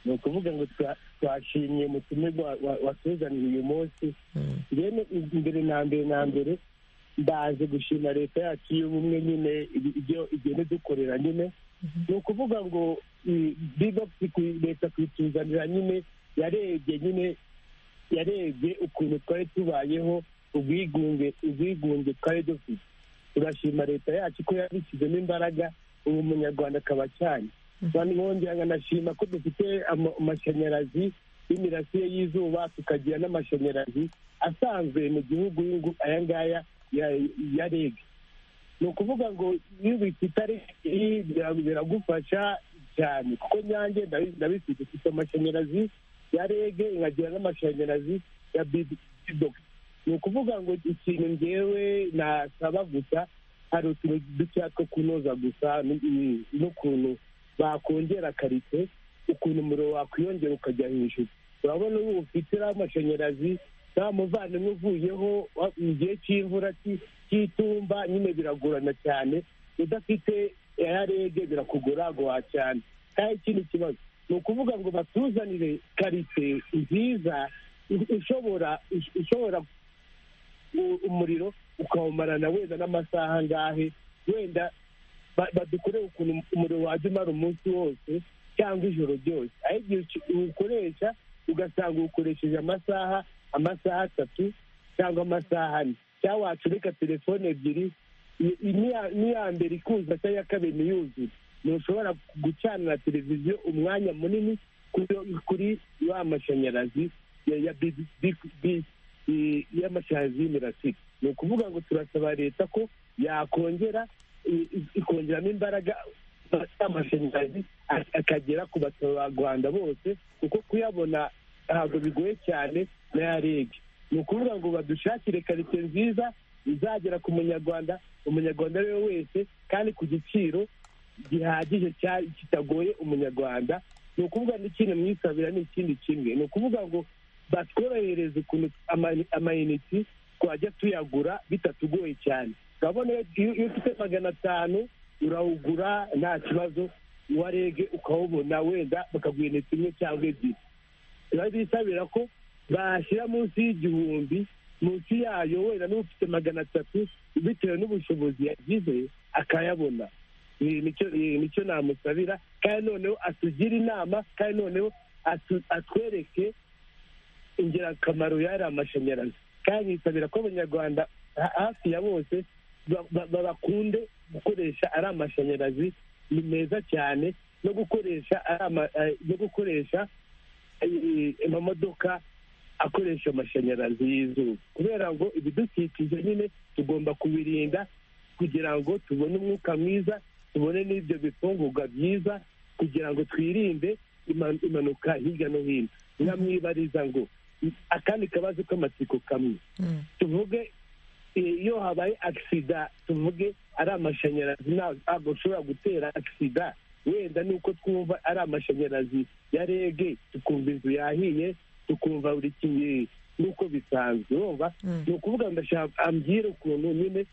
E: ni ukuvuga ngo twa- twashimye mutumirwa wa- watuzaniye uyu munsi
A: Mm.
E: rero imbere na mbere na mbere ndaje gushima leta yacu y'ubumwe nyine ibi- ibyo igenda idukorera nyine ni ukuvuga ngo i- big up ku- leta kuyituzanira nyine yarebye nyine yarebye ukuntu twari tubayeho ubwigunge ubwigunge twari dufite turashima leta yacu ko yabishyizemo imbaraga ubu umunyarwanda akaba cyane kandi bongera nkanashima ko dufite ama- amashanyarazi y'imirasire y'izuba tukagira n'amashanyarazi asanzwe mu gihugu y'ingu- aya ngaya ya- ya reg ni ukuvuga ngo iyo ubifite ari iri bira- biragufasha cyane kuko nyange ndabi- ndabifite ufite amashanyarazi ya rege nkagira n'amashanyarazi ya bidogisi ni ukuvuga ngo ikintu njyewe nasaba gusa hari utuntu dukeya two kunoza gusa n- i- n'ukuntu bakongera karite ukuntu umuriro wakwiyongera ukajya hejuru urabona ubu ufite iriya amashanyarazi nta muvandimwe uvuyeho wa- mu gihe cy'imvura cy- cy'itumba nyine biragorana cyane udafite eyarege birakugora cyane nta ikindi kibazo ni ukuvuga ngo batuzanire karite nziza i- ishobora ish- ishobora u- umuriro ukawumarana wenda n'amasaha angahe wenda ba- badukorere ukuntu umuriro wajya umara umunsi wose cyangwa ijoro ryose aho igihe uki- uwukoresha ugasanga uwukoresheje amasaha amasaha atatu cyangwa amasaha ane cyangwa wacurika telefone ebyiri i- i- n'iya- n'iya mbere ikuza cyangwa iya kabiri ntiyuzure ntushobora gucanira televiziyo umwanya munini kuri- kuri ya mashanyarazi ya- ya bi- bi- bi- i- y'amashanyarazi y'imirasire ni ukuvuga ngo turasaba leta ko yakongera i- i- ikongeramo imbaraga amashanyarazi akagera ku baturarwanda bose kuko kuyabona ntabwo bigoye cyane n'aya reg ni ukuvuga ngo badushakire karitsiye nziza izagera ku munyarwanda umunyarwanda ari we wese kandi ku giciro gihagije cya- kitagoye umunyarwanda ni ukuvuga n'ikintu mwisabira ni ikindi kimwe ni ukuvuga ngo batworohereze ukuntu ama- amayiniti twajya tuyagura bitatugoye cyane urabona iyo iyo ufite magana atanu urawugura nta kibazo uwa rege ukawubona wenda bakaguha inite imwe cyangwa ebyiri turabisabira ko bashyira munsi y'igihumbi munsi yayo wenda n'ufite magana atatu bitewe n'ubushobozi yagize akayabona Ni- nicyo ni- nicyo namusabira kandi noneho atugire inama kandi noneho atu- atwereke ingirakamaro y'ari amashanyarazi kandi nisabira ko abanyarwanda ha- hafi ya bose ba- ba- ba- bakunde gukoresha ari amashanyarazi ni meza cyane no gukoresha ari ama- eh, no gukoresha eh, amamodoka akoresha amashanyarazi y'izuba kubera ngo ibidukikije nyine tugomba kubirinda kugira ngo tubone umwuka mwiza tubone n'ibyo bifungurwa byiza kugira ngo twirinde iman- impanuka hirya no hino nkamwibariza ngo akandi kabazo k'amatsiko kamwe
A: Mm.
E: tuvuge eh, iyo habaye agisida tuvuge ari amashanyarazi nta- ntabwo ushobora gutera agisida wenda nuko twumva ari amashanyarazi ya rege tukumva inzu yahiye tukumva buri kimwe nuko bisanzwe wumva
A: Mm.
E: ni ukuvuga ngo ndashaka ambwira ukuntu nyine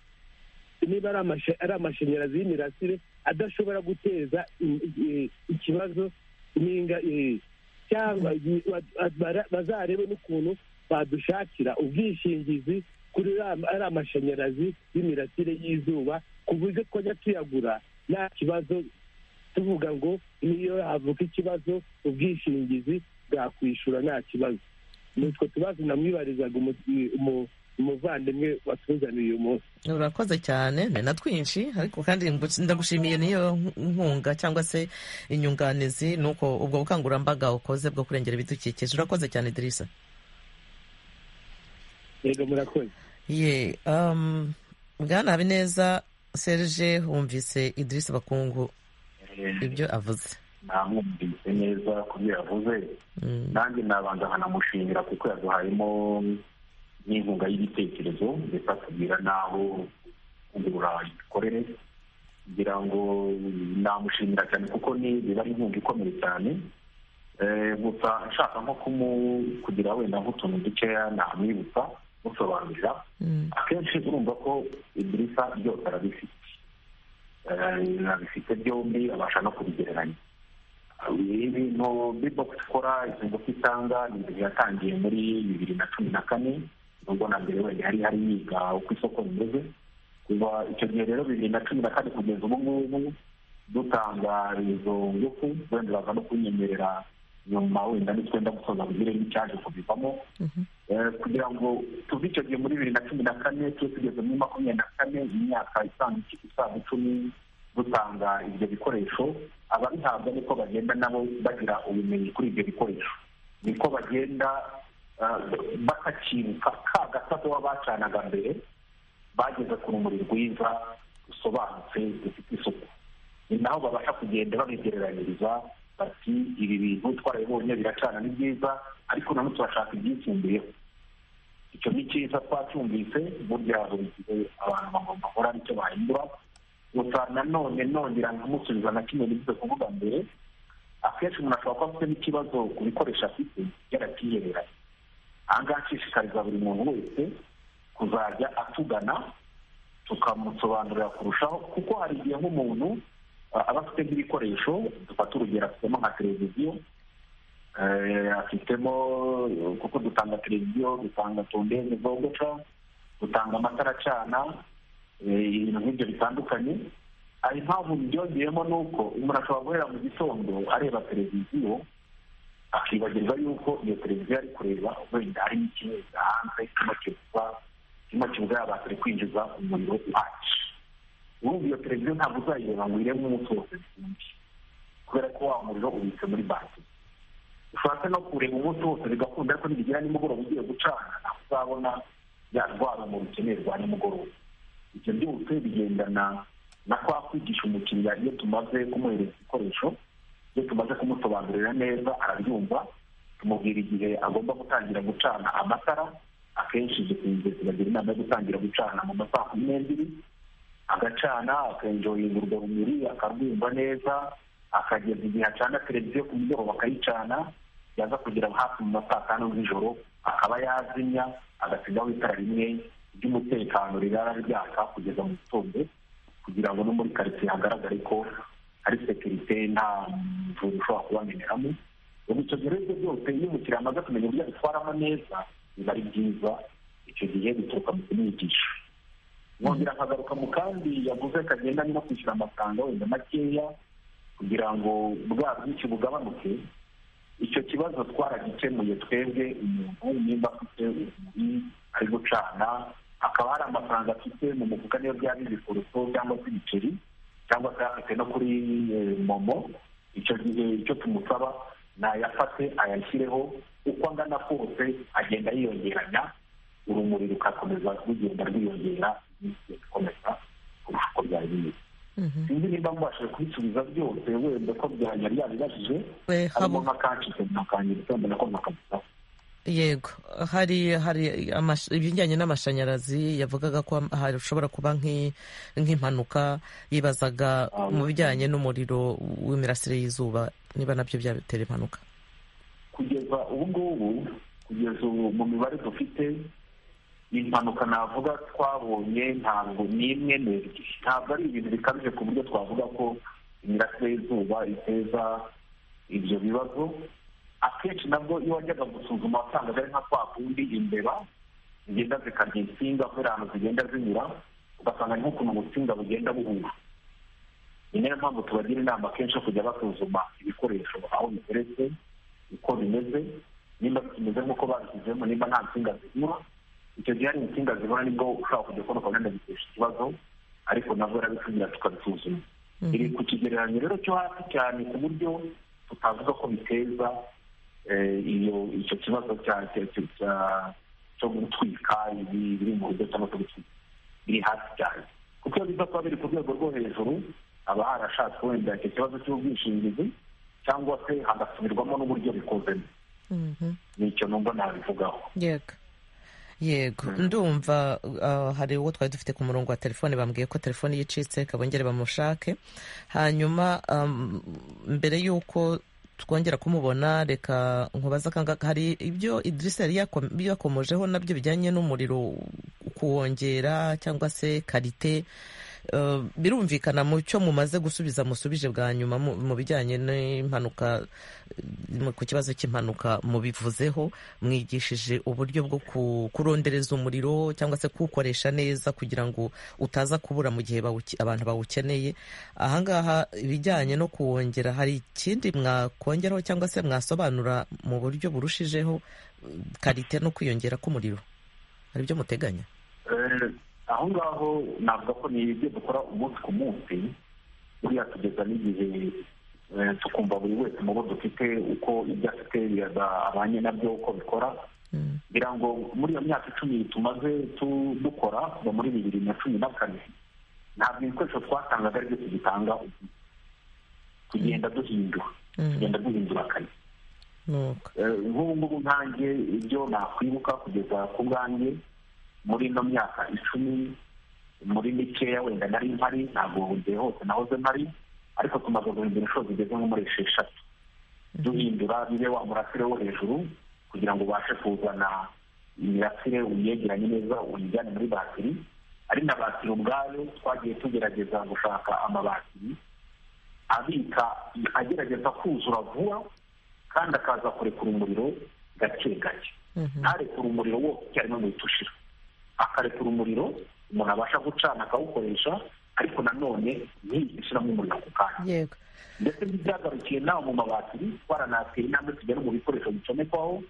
E: niba ari amasha- ari amashanyarazi y'imirasire adashobora guteza i- i- ikibazo n'inga eh, cyangwa i- wa- bara- bazarebe n'ukuntu badushakira ubwishingizi kuri ra- ari amashanyarazi y'imirasire y'izuba ku buryo twajya tuyagura nta kibazo tuvuga ngo niyo havuka ikibazo ubwishingizi bwakwishura nta kibazo ni utwo tubazo namwibarizaga umu- umu- umuvandimwe watuzaniye uyu munsi
A: urakoze cyane ni na twinshi ariko kandi ngu- ndagushimiye niyo nkunga cyangwa se inyunganizi nuko ubwo bukangurambaga ukoze bwo kurengera ibidukikije urakoze cyane dirisa
E: yego murakoze
A: ye um, bwana habineza serge wumvise idirisa bakungu ibyo avuze
D: namwumvise neza ku byo yavuze
A: Mm,
D: nanjye nabanza nkanamushimira kuko yaduhayemo n'inkunga y'ibitekerezo ndetse atubwira n'aho kugura imikorere kugira ngo namushimira cyane kuko ni biba ari inkunga ikomeye cyane Eh, gusa nshaka nko kumu kugira wenda nk'utuntu dukeya namwibutsa musobanurira
A: mm,
D: akenshi urumva ko idirisa byose arabifite Eh, abifite byombi abasha no kubigereranya ibintu bibok ikora izo ngofi itanga ni ibintu yatangiye muri bibiri na cumi na kane nubwo na mbere wenda yari hari yiga uko isoko rimeze kuva icyo gihe rero bibiri na cumi na kane kugeza ubu ngubu dutanga izo ngufu wenda baza no kunyemerera nyuma wenda nitwenda gusoza bugire n'icyaje kubivamo
A: mhm,
D: Eh, kugira ngo tuve icyo gihe muri bibiri na cumi na kane tube tugeze muri makumyabiri na kane imyaka isaga iki- isaga icumi dutanga ibyo bikoresho ababihabwa niko bagenda nabo bagira ubumenyi kuri ibyo bikoresho niko bagenda eh, batakibuka ka gasato baba bacanaga mbere bageze ku rumuri rwiza rusobanutse rufite isuku ni naho babasha kugenda babigereranyiriza bati ibi bintu twarabibonye biracana ni byiza ariko nanone turashaka ibyisumbuyeho icyo ni cyiza twacyumvise burya buri gihe abantu bagomba guhora aricyo bahindura gusa nanone nongera nkumusubiza na kimwe nigeze kuvuga mbere akenshi umuntu ashobora kuba afite n'ikibazo ku bikoresho afite yarabyihereranye aha ngaha nshishikariza buri muntu wese kuzajya atugana tukamusobanurira kurushaho kuko hari igihe nk'umuntu ah, aba afite nk'ibikoresho dufata urugero afitemo nka televiziyo eh, afitemo kuko dutanga televiziyo dutanga tondeze zogoca dutanga amatara acana eh, ibintu nk'ibyo bitandukanye hari impamvu byongeyemo ni uko umuntu ashobora guhera mu gitondo areba televiziyo akibagirwa yuko iyo televiziyo ari kureba wenda hari n'ikintu hanze kirimo kibuza kirimo kibuza yabasire kwinjiza umuriro uhagije urumva iyo televiziyo ntabwo uzayireba ngo uyirebe umunsi wose byinshi kubera ko wa muriro ubitse muri batiri ushaka no kureba umunsi wose bigakunda ariko nibigera nimugoroba ugiye gucana ntabwo uzabona ya rwa rumuri ukeneye rwa nimugoroba ibyo byose bigendana na kwa kwigisha umukiriya iyo tumaze kumuhereza ibikoresho iyo tumaze kumusobanurira neza arabyumva tumubwira igihe agomba gutangira gucana amatara akenshi dukunze tubagira inama yo gutangira gucana mu ma saa kumi n'ebyiri agacana akenjoyinga urwo rumuri akarwumva neza akageza igihe acana televiziyo ku mugoroba akayicana yaza kugera hafi mu ma saa tanu z'ijoro akaba yazimya agasigaho itara rimwe ry'umutekano rirara ryaka kugeza mu gitondo kugira ngo no muri karitsiye hagaragare ko hari sekirite nta mvura ushobora kubameneramo ubu icyo gihe ibyo byose iyo umukiriya amaze kumenya uburyo abitwaramo neza biba ari byiza icyo gihe bituruka mu kumwigisha nkongera nkagaruka mu kandi yaguze kagendanye no kwishyura amafaranga wenda makeya kugira ngo bwa bwinshi bugabanuke icyo kibazo twaragikemuye twebwe umuntu nimba afite urumuri ari gucana akaba hari amafaranga afite mu mufuka niyo byaba ibikuruto cyangwa se ibiceri cyangwa se afite no kuri momo icyo gihe icyo tumusaba nayafate ayashyireho uko angana kose agenda yiyongeranya urumuri rugakomeza rugenda rwiyongera rukomeza kurusha uko byari bimeze sinzi nimba mubashije kubisubiza byose wenda ko byari yabibajije harimo nk'akacitse mukanyereka mbona ko ntakabisaho
A: yego hari hari amash- ibijyanye n'amashanyarazi yavugaga ko am- hashobora kuba nk'i- nk'impanuka yibazaga mu bijyanye n'umuriro w'imirasire y'izuba niba nabyo byatera impanuka
D: kugeza ubu ngubu kugeza ubu mu mibare dufite impanuka navuga twabonye ntabwo ni imwe n'ebyiri ntabwo ari ibintu bikabije ku buryo twavuga ko imirasire y'izuba iteza ibyo bibazo akenshi nabwo iyo wajyaga gusuzuma wasangaga ari nka kwa kundi imbeba zigenda zikarya insinga kubera ahantu zigenda zinyura ugasanga ni nk'ukuntu ubutsinga bugenda buhura ni nayo mpamvu tubagira inama akenshi yo kujya basuzuma ibikoresho aho biteretse uko bimeze nimba bikimeze nk'uko babishyizemo nimba nta nsinga zibura icyo gihe hari insinga zibura nibwo ushobora kujya kubona ukabona bitesha ikibazo ariko nabwo yarabisugira tukabisuzuma iri ku kigereranyo rero cyo hasi cyane ku buryo tutavuga ko biteza eh, iyo icyo kibazo cya- cya- cya- cya- cyo gutwika ibi- biri mu rugo cyangwa se gutwika biri hasi cyane kuko iyo biza kuba biri ku rwego rwo hejuru haba harashatswe wenda icyo kibazo cy'ubwishingizi cyangwa se hagasubirwamo n'uburyo bikozemo ni icyo numva nabivugaho
A: yego yego ndumva uh, hari uwo twari dufite ku murongo wa telefone bambwiye ko telefone yicitse kabongere bamushake hanyuma um, mbere y'uko twongera kumubona reka nkubaza kanga hari ibyo idirisa yari yako- yakomojeho nabyo bijyanye n'umuriro kuwongera cyangwa se karite Uh, birumvikana mu cyo mumaze gusubiza musubije bwa nyuma mu mu bijyanye n'impanuka mu- ku kibazo cy'impanuka mubivuzeho mwigishije uburyo bwo ku- kurondereza umuriro cyangwa se kuwukoresha neza kugira ngo utaza kubura mu gihe bawuke- abantu bawukeneye ahangaha ibijyanye no kuwongera hari ikindi mwakongeraho cyangwa se mwasobanura mu buryo burushijeho uh, karite no kwiyongera k'umuriro hari ibyo muteganya
D: Eh, aho ngaho navuga ko ni ibyo dukora umunsi ku munsi buriya tugeza n'igihe eh, tukumva buri wese mu bo dufite uko ibyo afite abanye nabyo uko bikora ngira ngo muri iyo myaka icumi tumaze tu- dukora kuva muri bibiri na cumi na kane ntabwo ibikoresho twatangaga ari byo tugitanga ubu. tugenda duhindura tugenda duhindura akazi
A: nuko
D: Eh, nk'ubu ngubu nkanjye ibyo nakwibuka kugeza ku bwanjye muri ino myaka icumi muri mikeya wenda nari mpari ntabwo igihe hose nahoze mpari ariko tumaze guhindura inshuro zigeze nko muri esheshatu duhindura bibe wa murasire wo hejuru kugira ngo ubashe kuzana imirasire uyegeranye neza uyijyane muri batiri ari na batiri ubwayo twagiye tugerageza gushaka amabatiri abika agerageza kuzura vuba kandi akaza kurekura umuriro gake gake ntarekure umuriro wose icyarimwe ngo uhite ushira akarekura umuriro umuntu abasha gucana akawukoresha ariko nanone ntihite ushiramo umuriro ako kanya
A: yego
D: ndetse ntibyagarukiye nawe mu mabati twaranateye intambwe tugera mu bikoresho bicomekwaho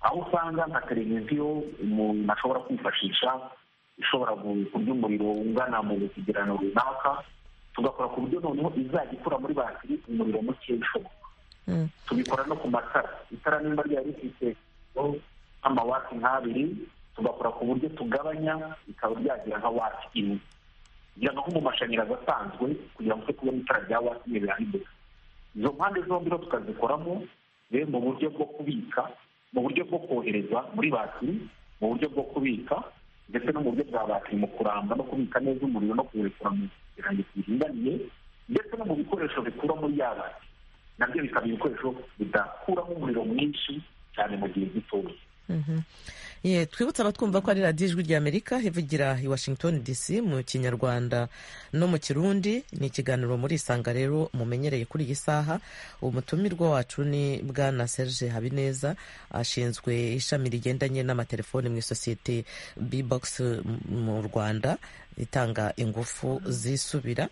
D: aho usanga nka televiziyo umuntu ashobora kwifashisha ishobora gu- kurya umuriro ungana mu kigerano runaka tugakora ku buryo noneho izajya ikura muri batiri umuriro muke ishoboka
A: Mm.
D: tubikora no ku matara itara nimba ryari rifite oh, nk'amawati nk'abiri tugakora ku buryo tugabanya rikaba ryagira nka wati imwe kugira ngo nko mu mashanyarazi asanzwe kugira ngo twe kubona itara rya wati ntibirahindura izo mpande zombi rero tukazikoramo rero mu buryo bwo kubika mu buryo bwo kohereza muri batiri mu buryo bwo kubika ndetse no mu buryo bwa batiri mu kuramba no kubika neza umuriro no kuwurekura mu kirango kiringaniye ndetse no mu bikoresho bikura muri ya batiri nabyo bikaba ibikoresho bidakuramo umuriro mwinshi cyane mu gihe gitoya
A: ye twibutse abatwumva ko ari radiyo ijwi ry'amerika ivugira i washington dc mu kinyarwanda no mu kirundi ni ikiganiro muri isanga rero mumenyereye kuri iyi saha umutumirwa wacu ni bwana serge habineza ashinzwe ishami rigendanye n'amatelefoni mu isosiyete bbox mu rwanda itanga ingufu zisubira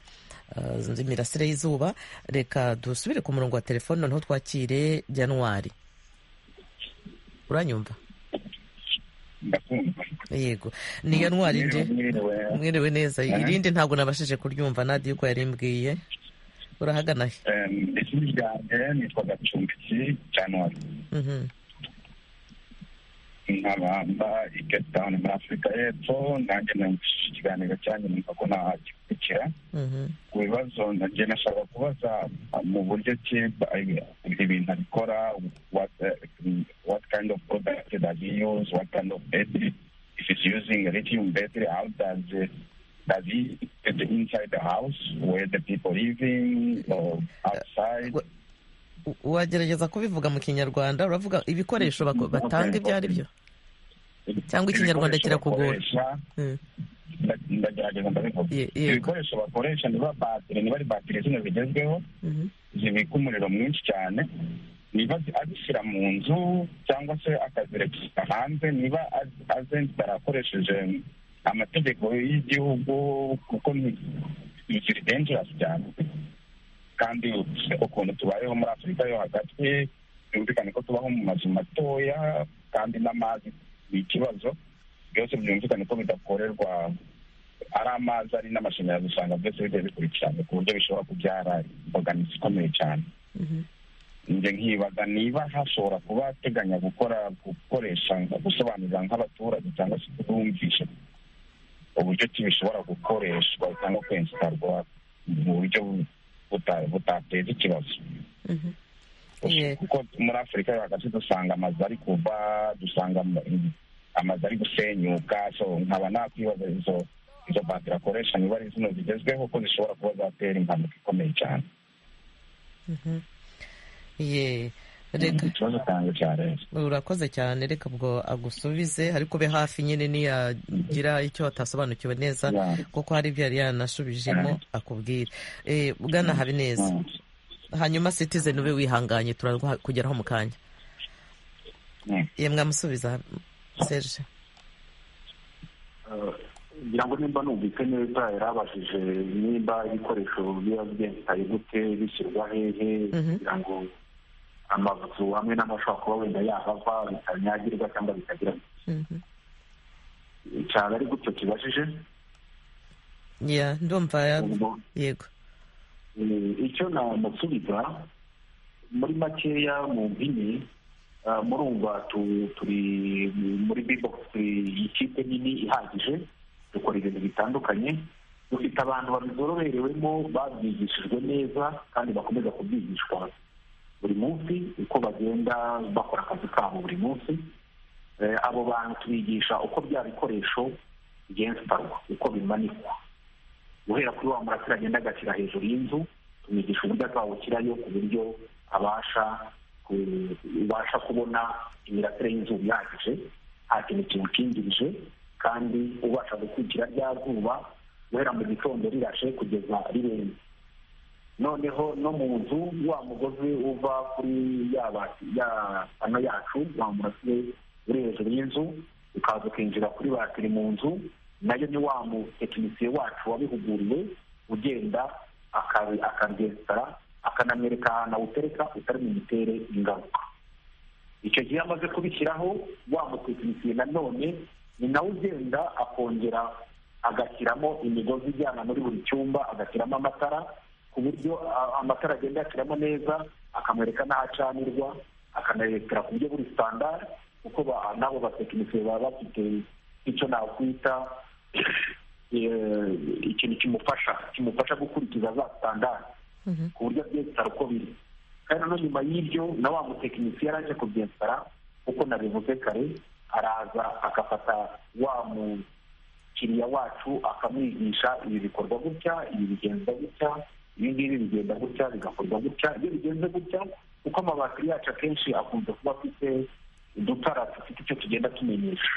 A: uh, z'imirasire y'izuba reka dusubire ku murongo wa telefoni noneho twakire janwari uranyumva yego ni iyo ntwari indi mwiriwe neza irindi ntabwo nabashije kuryumva nadi yuko yari imbwiye urahagana he
H: izina ryanjye nitwa gacumbiki januwari nkabamba i cape town muri afurika y'epfo nanjye nangishije ikiganiro cyanjye numva ko nahagikurikira ku bibazo nanjye nashaka kubaza mu buryo ki ibintu abikora what, uh, what kind of product does he use what kind of battery if he's using lithium battery how does it does he get inside the house where the people living or outside
A: wagerageza kubivuga mu kinyarwanda uravuga ibikoresho bako- batanga ibyo ari byo cyangwa ikinyarwanda kirakugora
H: Ibikoresho bakoresha,
A: Mm.
H: nda- ndagerageza ndabivuga
A: Ye- yego.
H: ibikoresho bakoresha niba batiri niba ari batiri zino zigezweho
A: Mhm.
H: zibika umuriro mwinshi cyane niba zi- azishyira mu nzu cyangwa se akazirekera hanze niba az- azenzitara akoresheje amategeko y'igihugu kuko ni- ni kiri dangerous cyane kandi ukuntu tubayeho muri afurika yo hagati byumvikane ko tubaho mu mazu matoya kandi n'amazi ni ikibazo byose byumvikane ko bidakorerwa ari amazi ari n'amashanyarazi usanga byose bigiye bikurikirana ku buryo bishobora kubyara imbogamizi ikomeye cyane njye nkibaza niba hashobora kuba ateganya gukora gukoresha gusobanurira nk'abaturage cyangwa se kubumvisha uburyo ki bishobora gukoreshwa cyangwa kwenstarwa mu buryo buta- butateza ikibazo
A: Yeah.
H: kuko muri afurika yo hagati dusanga amazu ari kuva dusanga ama- amazu ari gusenyuka so nkaba nakwibaza izo izo batiri akoresha niba ari zino zigezweho ko zishobora kuba zatera impanuka ikomeye cyane
A: Ye, reka
H: ikibazo cyanjye cyarenze
A: urakoze cyane reka ubwo agusubize ariko ube hafi nyine niyagira icyo atasobanukiwe neza
H: Yeah.
A: kuko hari ibyo yari yanashubijemo akubwira Eh, bwana habineza
H: Mm.
A: hanyuma citizen ube wihanganye turakugeraho mu kanya
H: Mm.
A: ye mwamusubiza serge
D: ngira ngo nimba numvise neza yarabashije nimba ibikoresho biba byentaye gute bishyirwa hehe
A: Mhm.
D: kugira ngo amazu hamwe n'amashobora kuba wenda yahava bitanyagirwa cyangwa bitagira
A: Mhm.
D: cyane ari gutyo kibajije
A: Yeah, ndumva ya-
D: ubwo
A: yego
D: Eh, icyo namusubiza muri makeya mu mpini ah, murumva tu- turi muri bbox ikipe nini ihagije dukora ibintu bitandukanye dufite abantu babizoroberewemo babyigishijwe neza kandi bakomeza kubyigishwa buri munsi uko bagenda bakora akazi kabo buri munsi Eh, abo bantu tubigisha uko bya bikoresho bigenstarwa uko bimanikwa guhera kuri wa murasire agenda agashyira hejuru y'inzu tumwigisha uburyo azawushyirayo ku buryo abasha ku- ubasha kubona imirasire y'inzu ihagije nta kintu kiwukingirije kandi ubasha gukurikira rya zuba guhera mu gitondo rirashe kugeza rirenze noneho no mu nzu wa mugozi uva kuri yaba ya ano yacu wa murasire uri hejuru y'inzu ukaza ukinjira kuri batiri mu nzu nayo ni wa mutekinisiye wacu wabihuguriwe ugenda akabi- akabyesitara akanamwereka ahantu awutereka utari bumutere ingaruka icyo gihe iyo amaze kubishyiraho wa mutekinisiye nanone ni nawe ugenda akongera agashyiramo imigozi ijyana muri buri cyumba agashyiramo amatara ku buryo a- amatara agenda yashyiramo neza akamwereka n'aho acanirwa akanayerekera ku buryo buri sitandari kuko ba- n'abo batekinisiye baba bafite icyo nakwita ikintu kimufasha kimufasha gukurikiza za sitandari ku buryo abyensitara uko biri kandi no nyuma y'ibyo na wa mutekinisiye yaraje kubyensitara kuko nabivuze kare araza agafata wa mukiriya wacu akamwigisha ibi bikorwa gutya ibi bigenza gutya ibi ngibi bigenda gutya bigakorwa gutya iyo bigenze gutya kuko amabatiri yacu akenshi akunze kuba afite udutara dufite icyo tugenda tumenyesha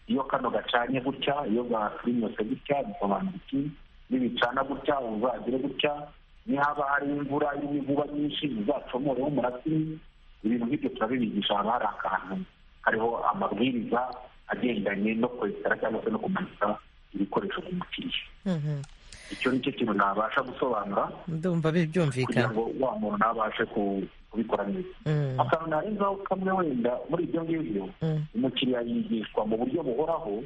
D: iyo kano gacanye gutya iyo gakirinyose gutya bisobanura iki nibicana gutya uzagire gutya nihaba hari imvura irimo inkuba nyinshi uzacomoreho umurasiri ibintu nk'ibyo turabibigisha haba hari akantu hariho amabwiriza agendanye no kwesitara cyangwa se no kumanika ibikoresho ku mukiriya icyo ni cyo kintu nabasha gusobanura
A: ndumva
D: kugira
A: byumvikana
D: ngo wa muntu nabashe ku- kubikora neza
A: Mm.
D: akantu narenzaho kamwe wenda muri ibyo ngibyo
A: Mm.
D: umukiriya yigishwa mu buryo buhoraho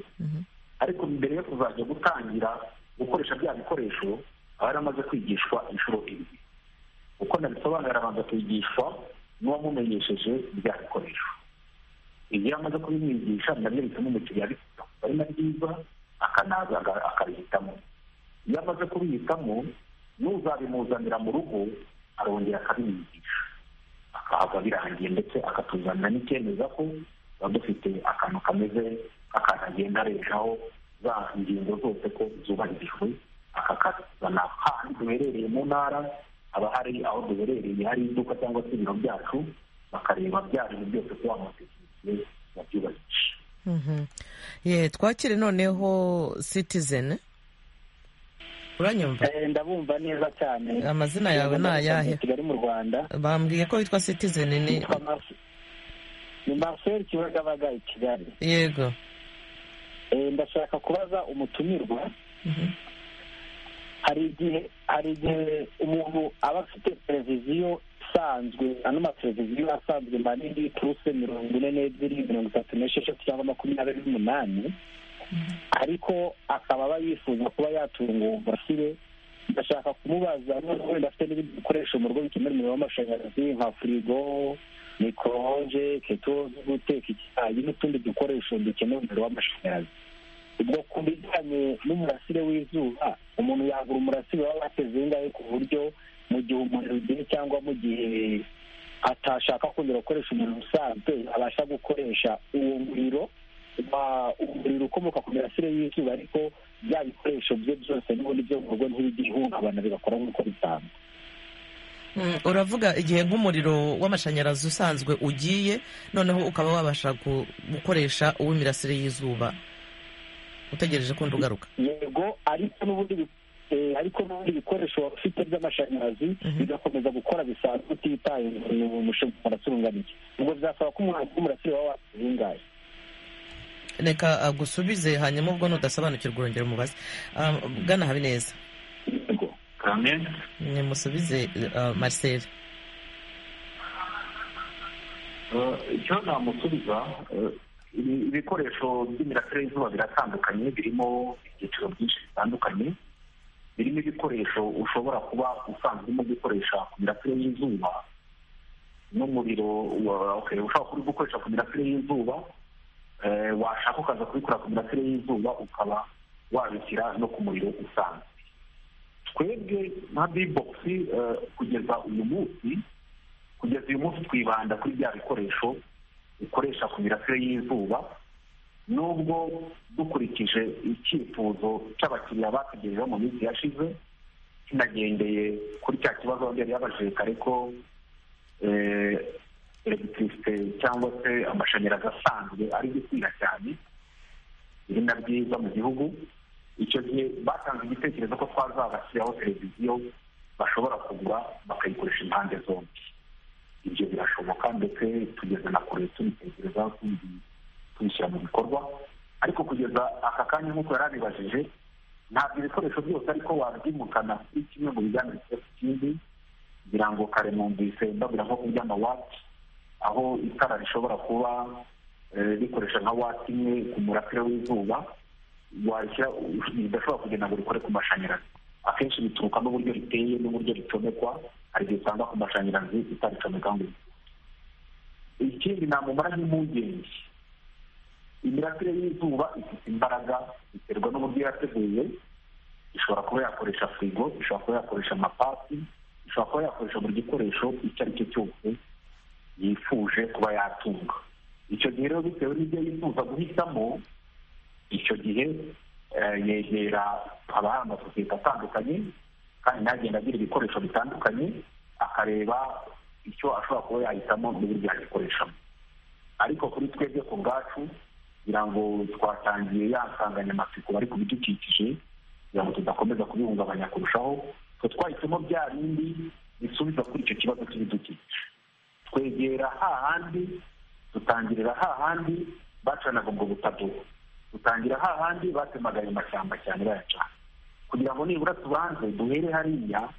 D: ariko mbere yo kuzajya gutangira gukoresha bya bikoresho aba yaramaze kwigishwa inshuro ebyiri uko nabisobanurira abanza kwigishwa n'uwamumenyesheje bya bikoresho ibyo yamaze kubimwigisha ndamwereka n'umukiriya abifite ari na byiza akanaza aga- akabihitamo iyo amaze kubihitamo n'uzabimuzanira mu rugo arongera akabimwigisha akaza birangiye ndetse akatuzanira n'icyemeza ko tuba dufite akantu kameze nk'akantu agenda areshaho za ngingo zose ko zubahirijwe akakazana hahandi duherereye mu ntara haba hari aho duherereye hari iduka cyangwa se ibiro byacu bakareba bya bintu byose ko wamutekinisiye wabyubahirije
A: Mhm. Ye, twakire noneho citizen uranyumva
F: Eh, ndabumva neza cyane
A: amazina yawe ni ayahe
F: kigali mu rwanda
A: bambwiye ko witwa citizen ni
F: Nitwa Marcel- ni marcel kibagabaga i kigali
A: yego
F: Eh, ndashaka kubaza umutumirwa hari igihe hari igihe umuntu aba afite televiziyo isanzwe ano mateleviziyo asanzwe manini puruse mirongo ine n'ebyiri mirongo itatu n'esheshatu cyangwa makumyabiri n'umunani ariko akaba aba yifuza kuba yatunga uwo murasire ndashaka kumubaza none wenda afite n'ibindi bikoresho mu rugo bikenera umuriro w'amashanyarazi nka firigo mikororoge keto zo guteka icyayi n'utundi dukoresho dukenera umuriro w'amashanyarazi ubwo ku bijyanye n'umurasire w'izuba umuntu yagura umurasire waba wateze ingahe ku buryo mu gihe umuriro ugiye cyangwa mu gihe atashaka kongera gukoresha umuriro usanzwe abasha gukoresha uwo muriro wa- umuriro ukomoka ku mirasire y'izuba ariko bya bikoresho bye byose n'ubundi byo mu rugo ntibigihungabana bigakora nk'uko bisanzwe
A: Mm, uravuga igihe nk'umuriro w'amashanyarazi usanzwe ugiye noneho ukaba wabasha gu- gukoresha uw'imirasire y'Izuba utegereje kundi ugaruka
F: yego ariko n'ubundi bi- eh, ariko n'ubundi bikoresho waba ufite by'amashanyarazi bigakomeza gukora bisanzwe utitaye ku mushinga umurasire ungana iki ubwo bizasaba ko umuhanzi w'umurasire waba wazingaye
A: reka agusubize hanyuma ubwo nudasobanukirwa urongera umubaze Ah, bwana habineza
F: yego
D: kamwe
A: nimusubize ah, marcel
D: Eh, icyo namusubiza eh, ibi- ibikoresho by'imirasire y'izuba biratandukanye birimo ibyiciro byinshi bitandukanye birimo ibikoresho ushobora kuba usanzwe urimo gukoresha ku mirasire y'izuba n'umuriro wa- okay, ushobora kuba uri gukoresha ku mirasire y'izuba eh, washaka ukaza kubikora ku mirasire y'izuba ukaba wabishyira no ku muriro usanzwe twebwe nka bibogisi kugeza uyu munsi kugeza uyu munsi twibanda kuri bya bikoresho bikoresha ku mirasire y'izuba nubwo dukurikije icyifuzo cy'abakiriya batugejejeho mu minsi yashize kinagendeye kuri cya kibazo yari yabajije kare ko eh, elegitirisite cyangwa se amashanyarazi asanzwe ari gukwira cyane biri na byiza mu gihugu icyo gihe batanze igitekerezo ko twazabashyiraho televiziyo bashobora kugura bakayikoresha impande zombi ibyo birashoboka ndetse tugeze na kure tubitekereza tubi- tubishyira mu bikorwa ariko kugeza aka kanya nk'uko yari abibajije ntabwo ibikoresho byose ariko wabyimukana kuri kimwe mu bijyanye na ikindi ngira ngo kare numvise mbabwira nko ku by'amawati aho itara rishobora kuba eh, rikoresha nka wati imwe ku murasire w'izuba washyira ridashobora kugira ngo rikore ku mashanyarazi akenshi bituruka n'uburyo riteye n'uburyo ricomekwa hari igihe usanga ku mashanyarazi itaricomeka ngo ikindi namumara nk'impungenge imirasire y'izuba ifite imbaraga biterwa n'uburyo yateguye ishobora kuba yakoresha firigo ishobora kuba yakoresha amapasi ishobora kuba yakoresha buri gikoresho icyo ari cyo cyose yifuje kuba yatunga icyo gihe rero bitewe n'ibyo yifuza guhitamo icyo gihe yegera haba hari amasosiyete atandukanye kandi ntagenda agira ibikoresho bitandukanye akareba icyo ashobora kuba yahitamo n'uburyo yagikoreshamo ariko kuri twebwe ku bwacu kugira ngo twatangiye yansanganyamatsiko bari ku bidukikije kugira ngo tudakomeza kubihungabanya kurushaho twe twahisemo bya bindi bisubiza kuri icyo kibazo cy'ibidukikije twegera hahandi dutangirira hahandi bacanaga ubwo butadobo dutangira hahandi batemaga ayo mashyamba cyane bayacana kugira ngo nibura tubanze duhere hariya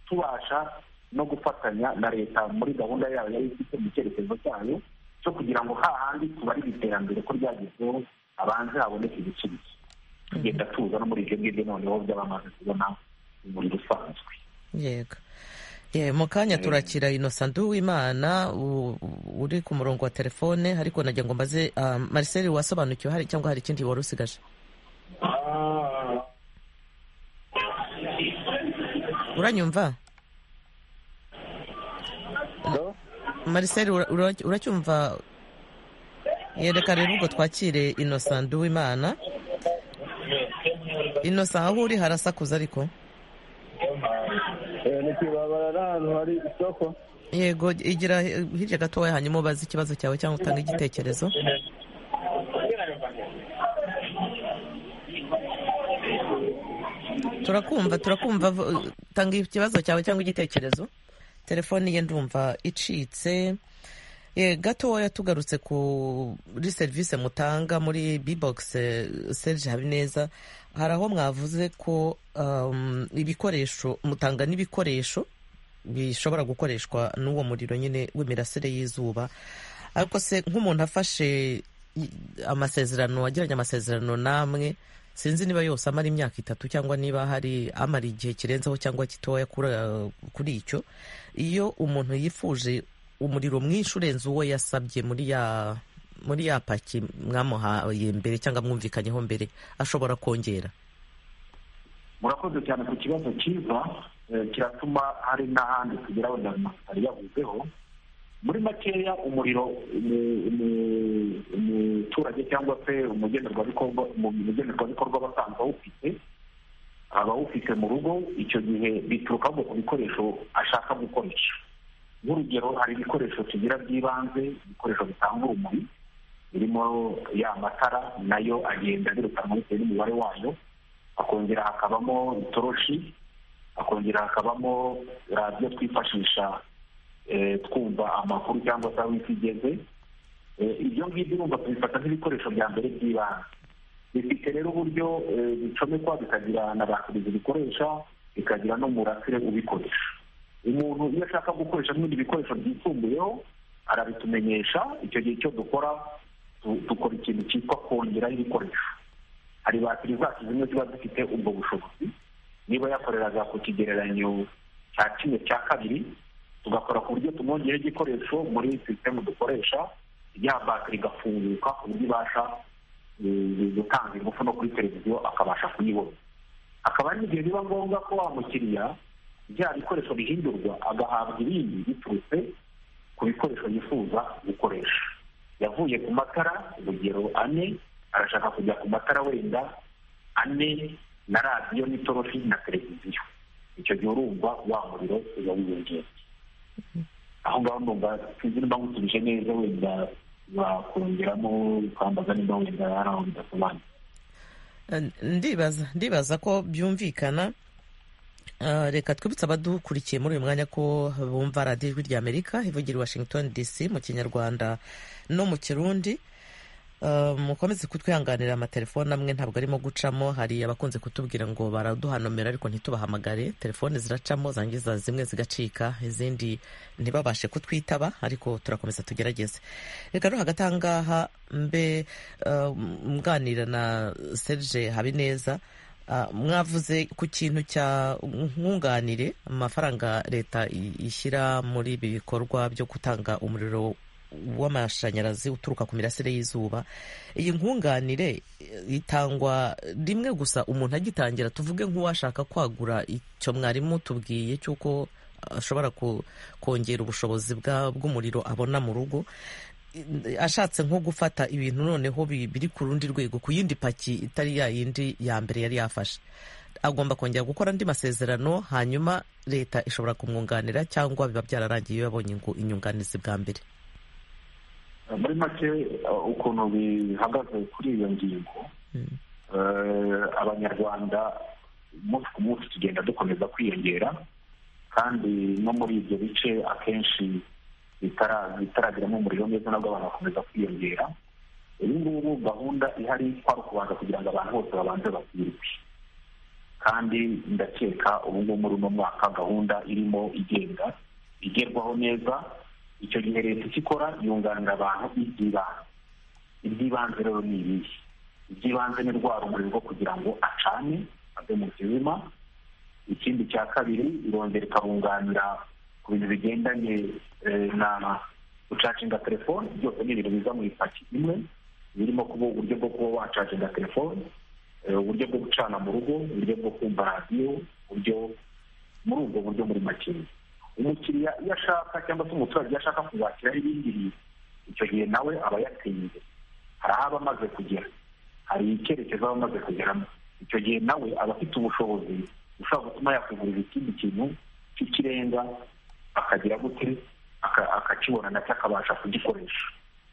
D: tubasha no gufatanya na leta muri gahunda yayo yari ifite mu cyerekezo cyayo cyo kugira ngo hahandi tubarire iterambere ko ryagezweho abanze haboneke ibisubizo tugenda tuza no muri ibyo ngibyo noneho by'abamaze kubona muri rusanzwe
A: yego mu kanya turakira inosandu w'imana uri ku murongo wa telefone ariko nagira ngo mbaze Marcel wasobanukiwe hari cyangwa hari ikindi wari usigaje uranyumva Marcel uracyumva yereka rero ubwo twakire inosandu w'imana inosa aho uri harasakuza ariko
E: ntikibabara ari ahantu hari isoko
A: yego igira hirya gatoya hanyuma ubaze ikibazo cyawe cyangwa utange igitekerezo turakumva turakumva tanga ikibazo cyawe cyangwa igitekerezo telefoni ye ndumva icitse gatoya tugarutse kuri serivisi mutanga muri bibogisi serge habineza hari aho mwavuze ko ibikoresho mutanga n'ibikoresho bishobora gukoreshwa n'uwo muriro nyine w'imirasire y'izuba ariko se nk'umuntu afashe amasezerano wagiranye amasezerano namwe sinzi niba yose amara imyaka itatu cyangwa niba hari amara igihe kirenzeho cyangwa gitoya kuri icyo iyo umuntu yifuje umuriro mwinshi urenze uwo yasabye muri ya muri ya paki mwamuhaye mbere cyangwa mwumvikanyeho mbere ashobora kongera
D: murakoze cyane ku kibazo cyiza kiratuma hari n'ahandi kugira wenda atari yavuzeho muri makeya umuriro umuturage cyangwa se umugenerwabikorwa aba asanzwe awufite aba awufite mu rugo icyo gihe bituruka ahubwo ku bikoresho ashaka gukoresha nk'urugero hari ibikoresho tugira by'ibanze ibikoresho bitanga urumuri birimo ya matara nayo agenda abirukanwa bitewe n'umubare wayo hakongera hakabamo itoroshi hakongera hakabamo radiyo twifashisha twumva amakuru cyangwa se aho isi igeze ibyo ngibyo urumva tubifata nk'ibikoresho bya mbere by'ibanze bifite rero uburyo bicomekwa bikagira na batiri zibikoresha bikagira n'umurasire ubikoresha umuntu iyo ashaka gukoresha n'ibindi bikoresho byisumbuyeho arabitumenyesha icyo gihe icyo dukora dukora ikintu cyitwa kongeraho ibikoresho hari batiri zacu zimwe ziba zifite ubwo bushobozi niba yakoreraga ku kigereranyo cya kimwe cya kabiri tugakora ku buryo tumwongeyeho igikoresho muri sisitemu dukoresha ya batiri igafunguka ku buryo ibasha gutanga ingufu no kuri televiziyo akabasha kuyibona hakaba hari n'igihe biba ngombwa ko wa mukiriya bya bikoresho bihindurwa agahabwa ibindi biturutse ku bikoresho yifuza gukoresha yavuye ku matara urugero ane arashaka kujya ku matara wenda ane na radiyo n'itoroshi na televiziyo icyo gihe urumva wa muriro uba wiyongera aho ngaho ndumva sinzi nimba ngutubije neza wenda bakongeramo ukambaza nimba wenda hari aho bidasobanuye
A: ndibaza ndibaza ko byumvikana reka twibutse abadukurikiye muri uyu mwanya ko bumva radiyo ijwi ry'amerika ivugira i washington dc mu kinyarwanda no mu kirundi mukomeze kutwihanganira amatelefone amwe ntabwo arimo gucamo hari abakunze kutubwira ngo baraduhanomera ariko ntitubahamagare telefone ziracamo zangiza zimwe zigacika izindi ntibabashe kutwitaba ariko turakomeza tugerageze reka no hagati aha ngaha mbe mganira na serge habineza mwavuze ku kintu cya nkunganire amafaranga leta ishyira muri ibi bikorwa byo gutanga umuriro w'amashanyarazi uturuka ku mirasire y'izuba iyi nkunganire itangwa rimwe gusa umuntu agitangira tuvuge nk'uwashaka kwagura icyo mwarimu tubwiye cy'uko ashobora kongera ubushobozi bw'umuriro abona mu rugo ashatse nko gufata ibintu noneho biri ku rundi rwego ku yindi paki itari ya yindi ya mbere yari yafashe agomba kongera gukora andi masezerano hanyuma leta ishobora kumwunganira cyangwa biba byararangiye iyo yabonye inyunganizi bwa mbere
D: muri make ukuntu bihagaze kuri iyo ngingo abanyarwanda umunsi ku munsi tugenda dukomeza kwiyongera kandi no muri ibyo bice akenshi bitarageramo umuriro neza nabwo abantu bakomeza kwiyongera ubu ngubu gahunda ihari kwari ukubanza kugira ngo abantu bose babanze bakwirwe kandi ndakeka ubu ngubu muri uno mwaka gahunda irimo igenda igerwaho neza icyo gihe leta icyo ikora yunganira abantu iby'ibanze iby'ibanze rero ni ibihe iby'ibanze ni rwa rumuri rwo kugira ngo acane ave mu kizima ikindi cya kabiri irongera ikabunganira ku bintu bigendanye na gucacinga telefone byose ni ibintu biza mu ipaki imwe birimo kuba uburyo bwo kuba wacacinga telefone uburyo bwo gucana mu rugo uburyo bwo kumva radiyo uburyo muri ubwo buryo muri makeya umukiriya iyo ashaka cyangwa se umuturage iyo ashaka kuzakira ibindi bintu icyo gihe nawe aba yateye imbere hari aho aba amaze kugera hari icyerekezo aba amaze kugeramo icyo gihe nawe aba afite ubushobozi ushobora gutuma yakugurira ikindi kintu cy'ikirenga akagira gute akakibona nacyo akabasha kugikoresha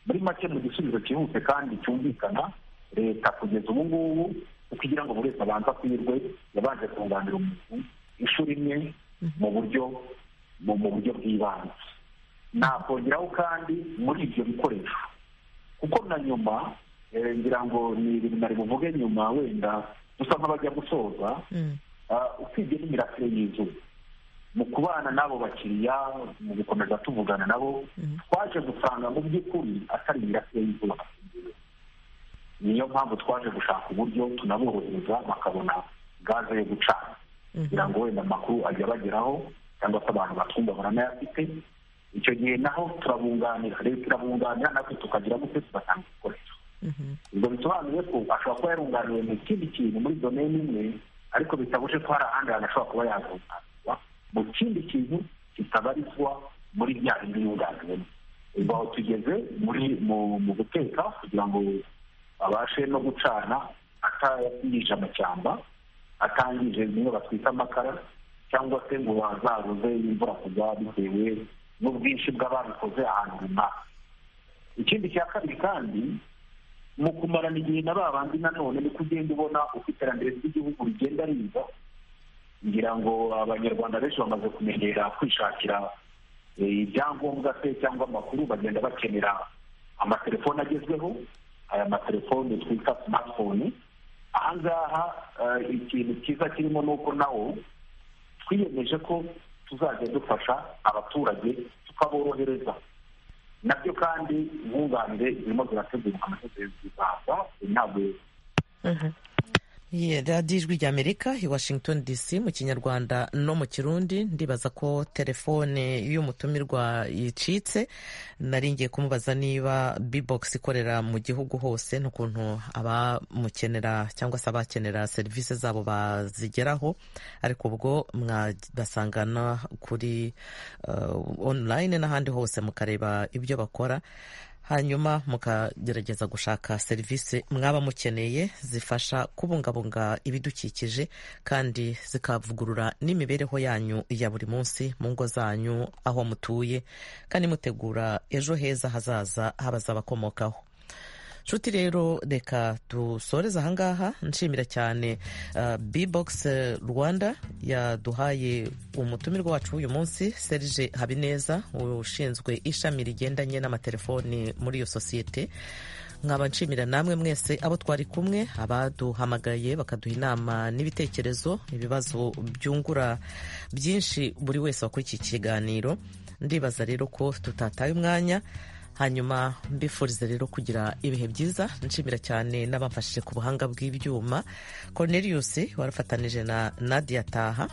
D: muri make mu gisubizo cyihuse kandi cyumvikana leta kugeza ubu ngubu kuko igira ngo buri wese abanza kwirwe yabanje kunganira umuntu inshuro imwe mu buryo mu buryo bw'ibanze nakongeraho kandi muri ibyo bikoresho kuko na nyuma ngira ngo ni ibintu nari buvuge nyuma wenda dusa nk'abajya gusoza usibye n'imirasire y'izuba mu kubana n'abo bakiriya mu gukomeza tuvugana nabo twaje gusanga mu by'ukuri atari imirasire y'izuba niyo mpamvu twaje gushaka uburyo tunaborohereza bakabona gaze yo gucana kugira ngo wenda amakuru ajya abageraho cyangwa se abantu batwumva baranayafite icyo gihe naho turabunganira leta irabunganira natwe tukagira gute tugatanga ibikoresho ubwo bisobanuye ko ashobora kuba yarunganiwe mu kindi kintu muri domeni imwe ariko bitabuje ko hari ahandi hantu ashobora kuba yarunganirwa mu kindi kintu kitabarizwa muri bya bindi yunganiwemo ubwo aho tugeze muri mu guteka kugira ngo abashe no gucana atangije amashyamba atangije bimwe batwita amakara cyangwa se ngo bazaruze imvura kujya bitewe n'ubwinshi bw'ababikoze ahantu runaka ikindi cya kabiri kandi mu kumarana igihe na babandi nanone ni ugenda ubona uko iterambere ry'igihugu rigenda riza ngira ngo abanyarwanda benshi bamaze kumenyera kwishakira ibyangombwa se cyangwa amakuru bagenda bakenera amatelefone agezweho aya matelefone twita simatifone ahangaha ikintu cyiza kirimo ni uko nawo twiyemeje ko tuzajya dufasha abaturage tukaborohereza nabyo kandi nkunganire zirimo zirategurwa amategeko zizaza intabwo
A: radiyo ijwi ry'amerika i washington dc mu kinyarwanda no mu kirundi ndibaza ko telefone y'umutumirwa yicitse nari ngiye kumubaza niba bibogisi ikorera mu gihugu hose n'ukuntu abamukenera cyangwa se abakenera serivisi zabo bazigeraho ariko ubwo mwabasangana kuri online n'ahandi hose mukareba ibyo bakora hanyuma mukagerageza gushaka serivisi mwaba mukeneye zifasha kubungabunga ibidukikije kandi zikavugurura n'imibereho yanyu ya buri munsi mu ngo zanyu aho mutuye kandi mutegura ejo heza hazaza h'abazabakomokaho nshuti rero reka dusoreze ahangaha nshimira cyane bbox rwanda yaduhaye umutumirwa wacu w'uyu munsi serge habineza ushinzwe ishami rigendanye n'amatelefoni muri iyo sosiyete nkaba nshimira namwe mwese abo twari kumwe abaduhamagaye bakaduha inama n'ibitekerezo ibibazo byungura byinshi buri wese wakora iki kiganiro ndibaza rero ko tutataye umwanya hanyuma mbifuriza rero kugira ibihe byiza nshimira cyane n'abamfashije ku buhanga bw'ibyuma cornelius warafatanije na nadia taha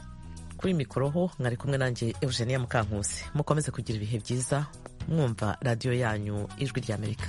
A: kuri mikoroho mwari kumwe nanjye eugenia mukankusi mukomeze kugira ibihe byiza mwumva radiyo yanyu ijwi ry'amerika